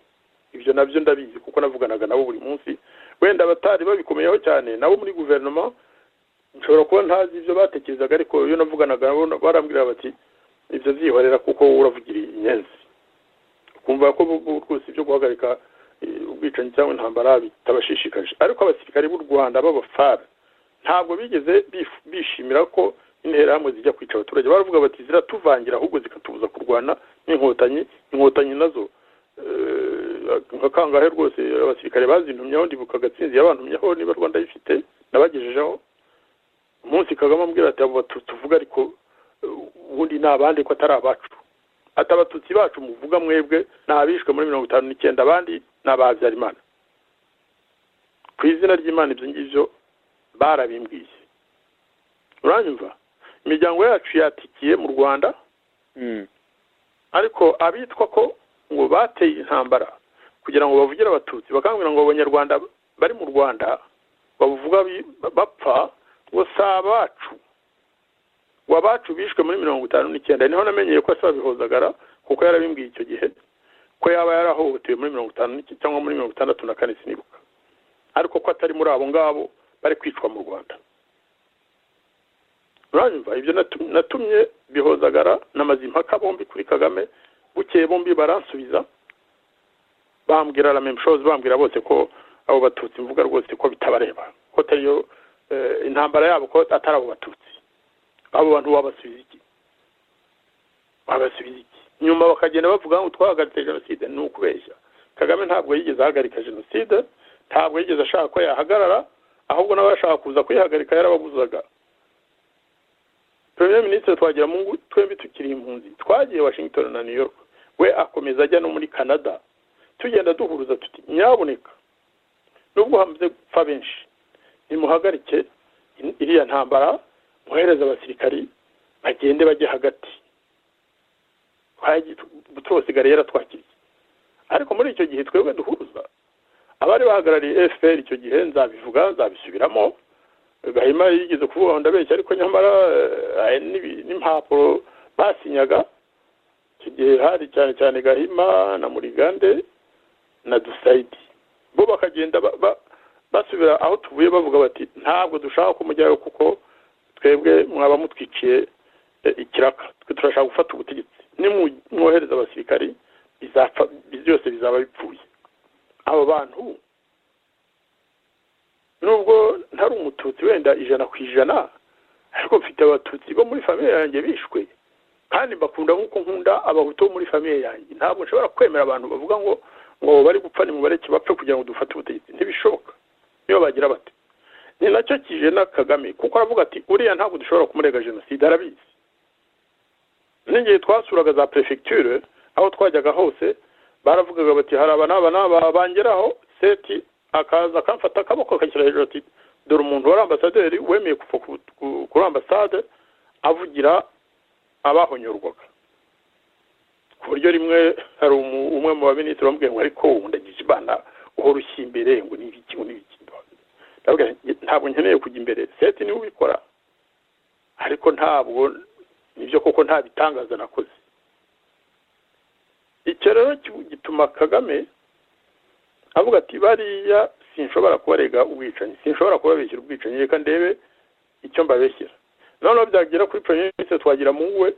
ibyo nabyo ndabizi kuko navuganaga nabo buri munsi wenda abatari babikomeyeho cyane nabo muri guverinoma nshobora kuba ntazi ibyo batekerezaga ariko iyo navuganaga nabo barambwira bati ibyo zihorera kuko wowe uravugira inyenzi ukumva ko bu- bu- rwose ibyo guhagarika eh, ubwicanyi cyangwa intambara bitabashishikaje ariko abasirikare b'u rwanda b'abafara ntabwo bigeze bif- bishimira ko interahamwe zijya kwica abaturage baravuga bati ziratuvangira ahubwo zikatubuza kurwana n'inkotanyi inkotanyi nazo eh, nka kangahe rwose abasirikare bazintumyeho ndibuka agatsinzi yabantumyeho niba rwanda ayifite nabagejejeho umunsi kagame ambwira ati abo batutsi uvuga ariko eh, ubundi ni abandi ko atari abacu ati abatutsi bacu muvuga mwebwe ni abishwe muri mirongo itanu n'icyenda abandi ni abahabyarimana ku izina ry'imana ibyo ngibyo barabimbwiye uranyumva imiryango yacu yatikiye mu rwanda ariko abitwa ko ngo bateye intambara kugira ngo bavugire abatutsi bakangurira ngo abanyarwanda bari mu rwanda bavuga bi- bapfa ngo si abacu ngo abacu bishwe muri mirongo itanu n'icyenda niho namenyeye ko asaba bihozagara kuko yarabimbwiye icyo gihe ko yaba yarahohotewe muri mirongo itanu n'iki- cyangwa muri mirongo itandatu na kane sinibuka ariko ko atari muri abo ngabo bari kwicwa mu rwanda uranyumva ibyo natu- natumye bihozagara namaze impaka bombi kuri kagame bukeye bombi baransubiza bambwira la même chose bambwira bose ko abo batutsi mvuga rwose ko bitabareba ko atari yo eh, intambara yabo ko atari abo batutsi abo bantu wabasubiza iki wabasubiza iki nyuma bakagenda bavuga ngo twahagaritse jenoside ni ukubeshya kagame ntabwo yigeze ahagarika jenoside ntabwo yigeze ashaka ko yahagarara ahubwo n'abashaka kuza kuyihagarika yarababuzaga premier minisitiri twagiramungu twembi tukiri impunzi twagiye washington na new york we akomeza ajya no muri canada tugenda duhuruza tuti nyaboneka nubwo hamaze gupfa benshi nimuhagarike iriya ntambara muhereze abasirikari bagende bajye hagati tuwusigare yaratwakiriye ariko muri icyo gihe twebwe duhuruza abari bahagarariye efuperi icyo gihe nzabivuga nzabisubiramo gahima yigeze kuvuga ngo ndabeshya ariko nyamara n'impapuro basinyaga icyo gihe hari cyane cyane gahima na murigande na dusayidi bo bakagenda basubira aho tuvuye bavuga bati ntabwo dushaka kumujyayo kuko twebwe mwaba mutwikiye ikiraka twe turashaka gufata ubutegetsi nimwohereza abasirikari byose bizaba bipfuye abo bantu nubwo ntari umututsi wenda ijana ku ijana ariko mfite abatutsi bo muri famiye yanjye bishwe kandi mbakunda nk'uko nkunda abahutu bo muri famiye yanjye ntabwo nshobora kwemera abantu bavuga ngo ngo bari gupfa nimubareke bapfe kugira ngo dufate ubutegetsi ntibishoboka niyo bagira bati ni nacyo kije na kagame kuko aravuga ati uriya ntabwo dushobora kumurega jenoside arabizi n'igihe twasuraga za perefegiture aho twajyaga hose baravugaga bati hari aba n'aba n'aba bangeraho seti akaza akamfata akaboko akashyira hejuru ati dore umuntu wari ambasaderi wemeye kuva kuri ambasade avugira abahonyorwaga ku buryo rimwe hari umwe mu baministiri wamubwiye ngo ariko ubu ndagije ibana uhora ushyira imbere ngo ni ibiki ngo ni ibiki ntabwo nkeneye kujya imbere seti niwe ubikora ariko ntabwo nibyo koko nta bitangaza nakoze icyo rero gituma kagame avuga ati bariya sinshobora kubarega ubwicanyi sinshobora kubabeshyira ubwicanyi reka ndebe icyo mbabeshyira noneho byagera kuri poroyime yose twagira mu we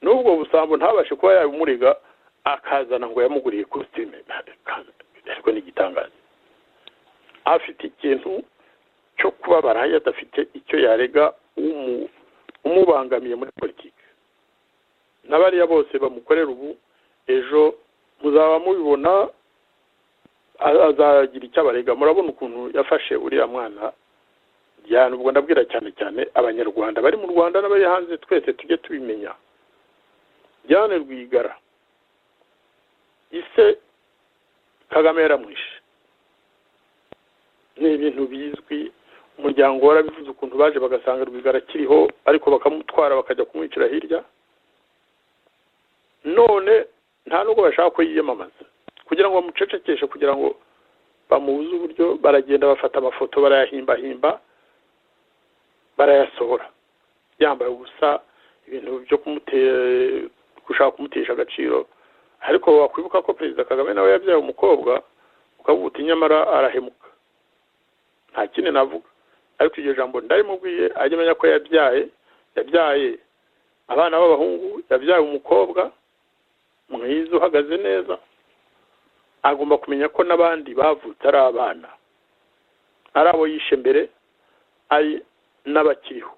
n'ubwo busambo ntabashe kuba yabimurega akazana ngo yamuguriye kositime ariko ni igitangaza afite ikintu cyo kubabara adafite icyo yarega umubangamiye muri politiki n'abariya bose bamukorera ubu ejo muzaba mubibona azagira icyo abarega murabona ukuntu yafashe uriya mwana byane ubwo ndabwira cyane cyane abanyarwanda bari mu rwanda n'abari hanze twese tujye tubimenya byane rwigara ise kagame yaramwishe ni ibintu bizwi umuryango warabivuze ukuntu baje bagasanga rwigara akiriho ariko bakamutwara bakajya kumwicira hirya none nta nubwo bashaka ko yiyamamaza kugira ngo bamucecekeshe kugira ngo bamubuze uburyo baragenda bafata amafoto barayahimbahimba barayasohora yambaye ubusa ibintu byo gushaka kumutesha agaciro ariko wakwibuka ko perezida kagame nawe yabyaye umukobwa ukavuga uti nyamara arahemuka nta kindi navuga ariko iryo jambo ndarimubwiye ajya amenya ko yabyaye yabyaye abana b'abahungu yabyaye umukobwa mwiza uhagaze neza agomba kumenya ko n'abandi bavutse ari abana ari abo yishe mbere ari n'abakiriho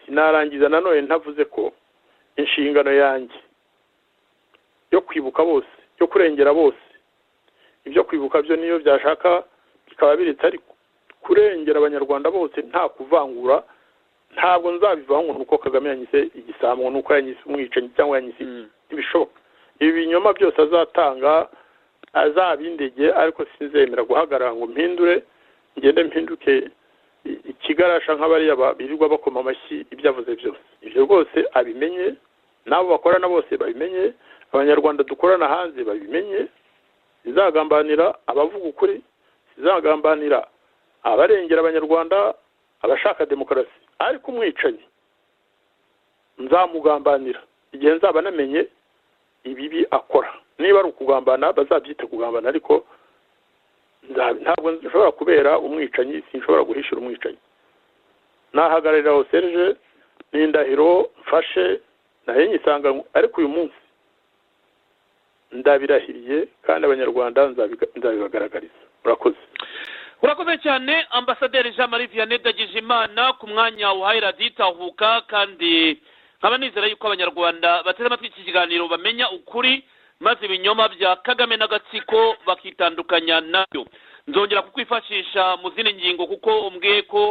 sinarangiza nanone ntavuze ko inshingano yanjye yo kwibuka bose yo kurengera bose ibyo kwibuka byo niyo byashaka bikaba biritse ariko kurengera abanyarwanda bose nta kuvangura ntabwo nzabivaho ngo nuko kagame yanyise igisambo nuko yanyise umwicanyi cyangwa yanyise ibishoboka ibi binyoma byose azatanga azabindege ariko sinzemera guhagarara ngo mpindure ngende mpinduke ikigarasha nk'abariya birirwa bakoma amashyi ibyo avuze byose ibyo rwose abimenye n'abo bakorana bose babimenye abanyarwanda dukorana hanze babimenye izagambanira abavuga ukuri izagambanira abarengera abanyarwanda abashaka demokarasi ariko umwicanyi nzamugambanira igihe nzaba namenye ibibi akora niba ari ukugambana bazabyita kugambana ariko ntabwo nshobora kubera umwicanyi sinshobora guhishura umwicanyi nahagararira aho serije n'indahiro mfashe nayo nyisanga ariko uyu munsi ndabirahiriye kandi abanyarwanda nzabibagaragariza murakoze urakoze cyane ambasaderi jean marie vianney dagijimana ku mwanya uhaye raditahuka kandi nkaba nizera yuko abanyarwanda bateze amatwi iki kiganiro bamenya ukuri maze ibinyoma bya kagame n'agatsiko bakitandukanya nabyo nzongera kukwifashisha mu zindi ngingo kuko umbwiye ko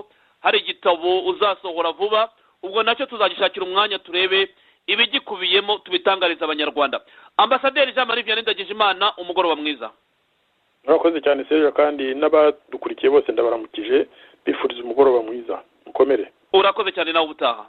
hari igitabo uzasohora vuba ubwo nacyo tuzagishakira umwanya turebe ibigikubiyemo tubitangariza abanyarwanda ambasaderi jean marie vianney ndagijimana umugoroba mwiza murakoze cyane serge kandi n'abadukurikiye bose ndabaramukije bifuriza umugoroba mwiza mukomere urakoze cyane nawe ubutaha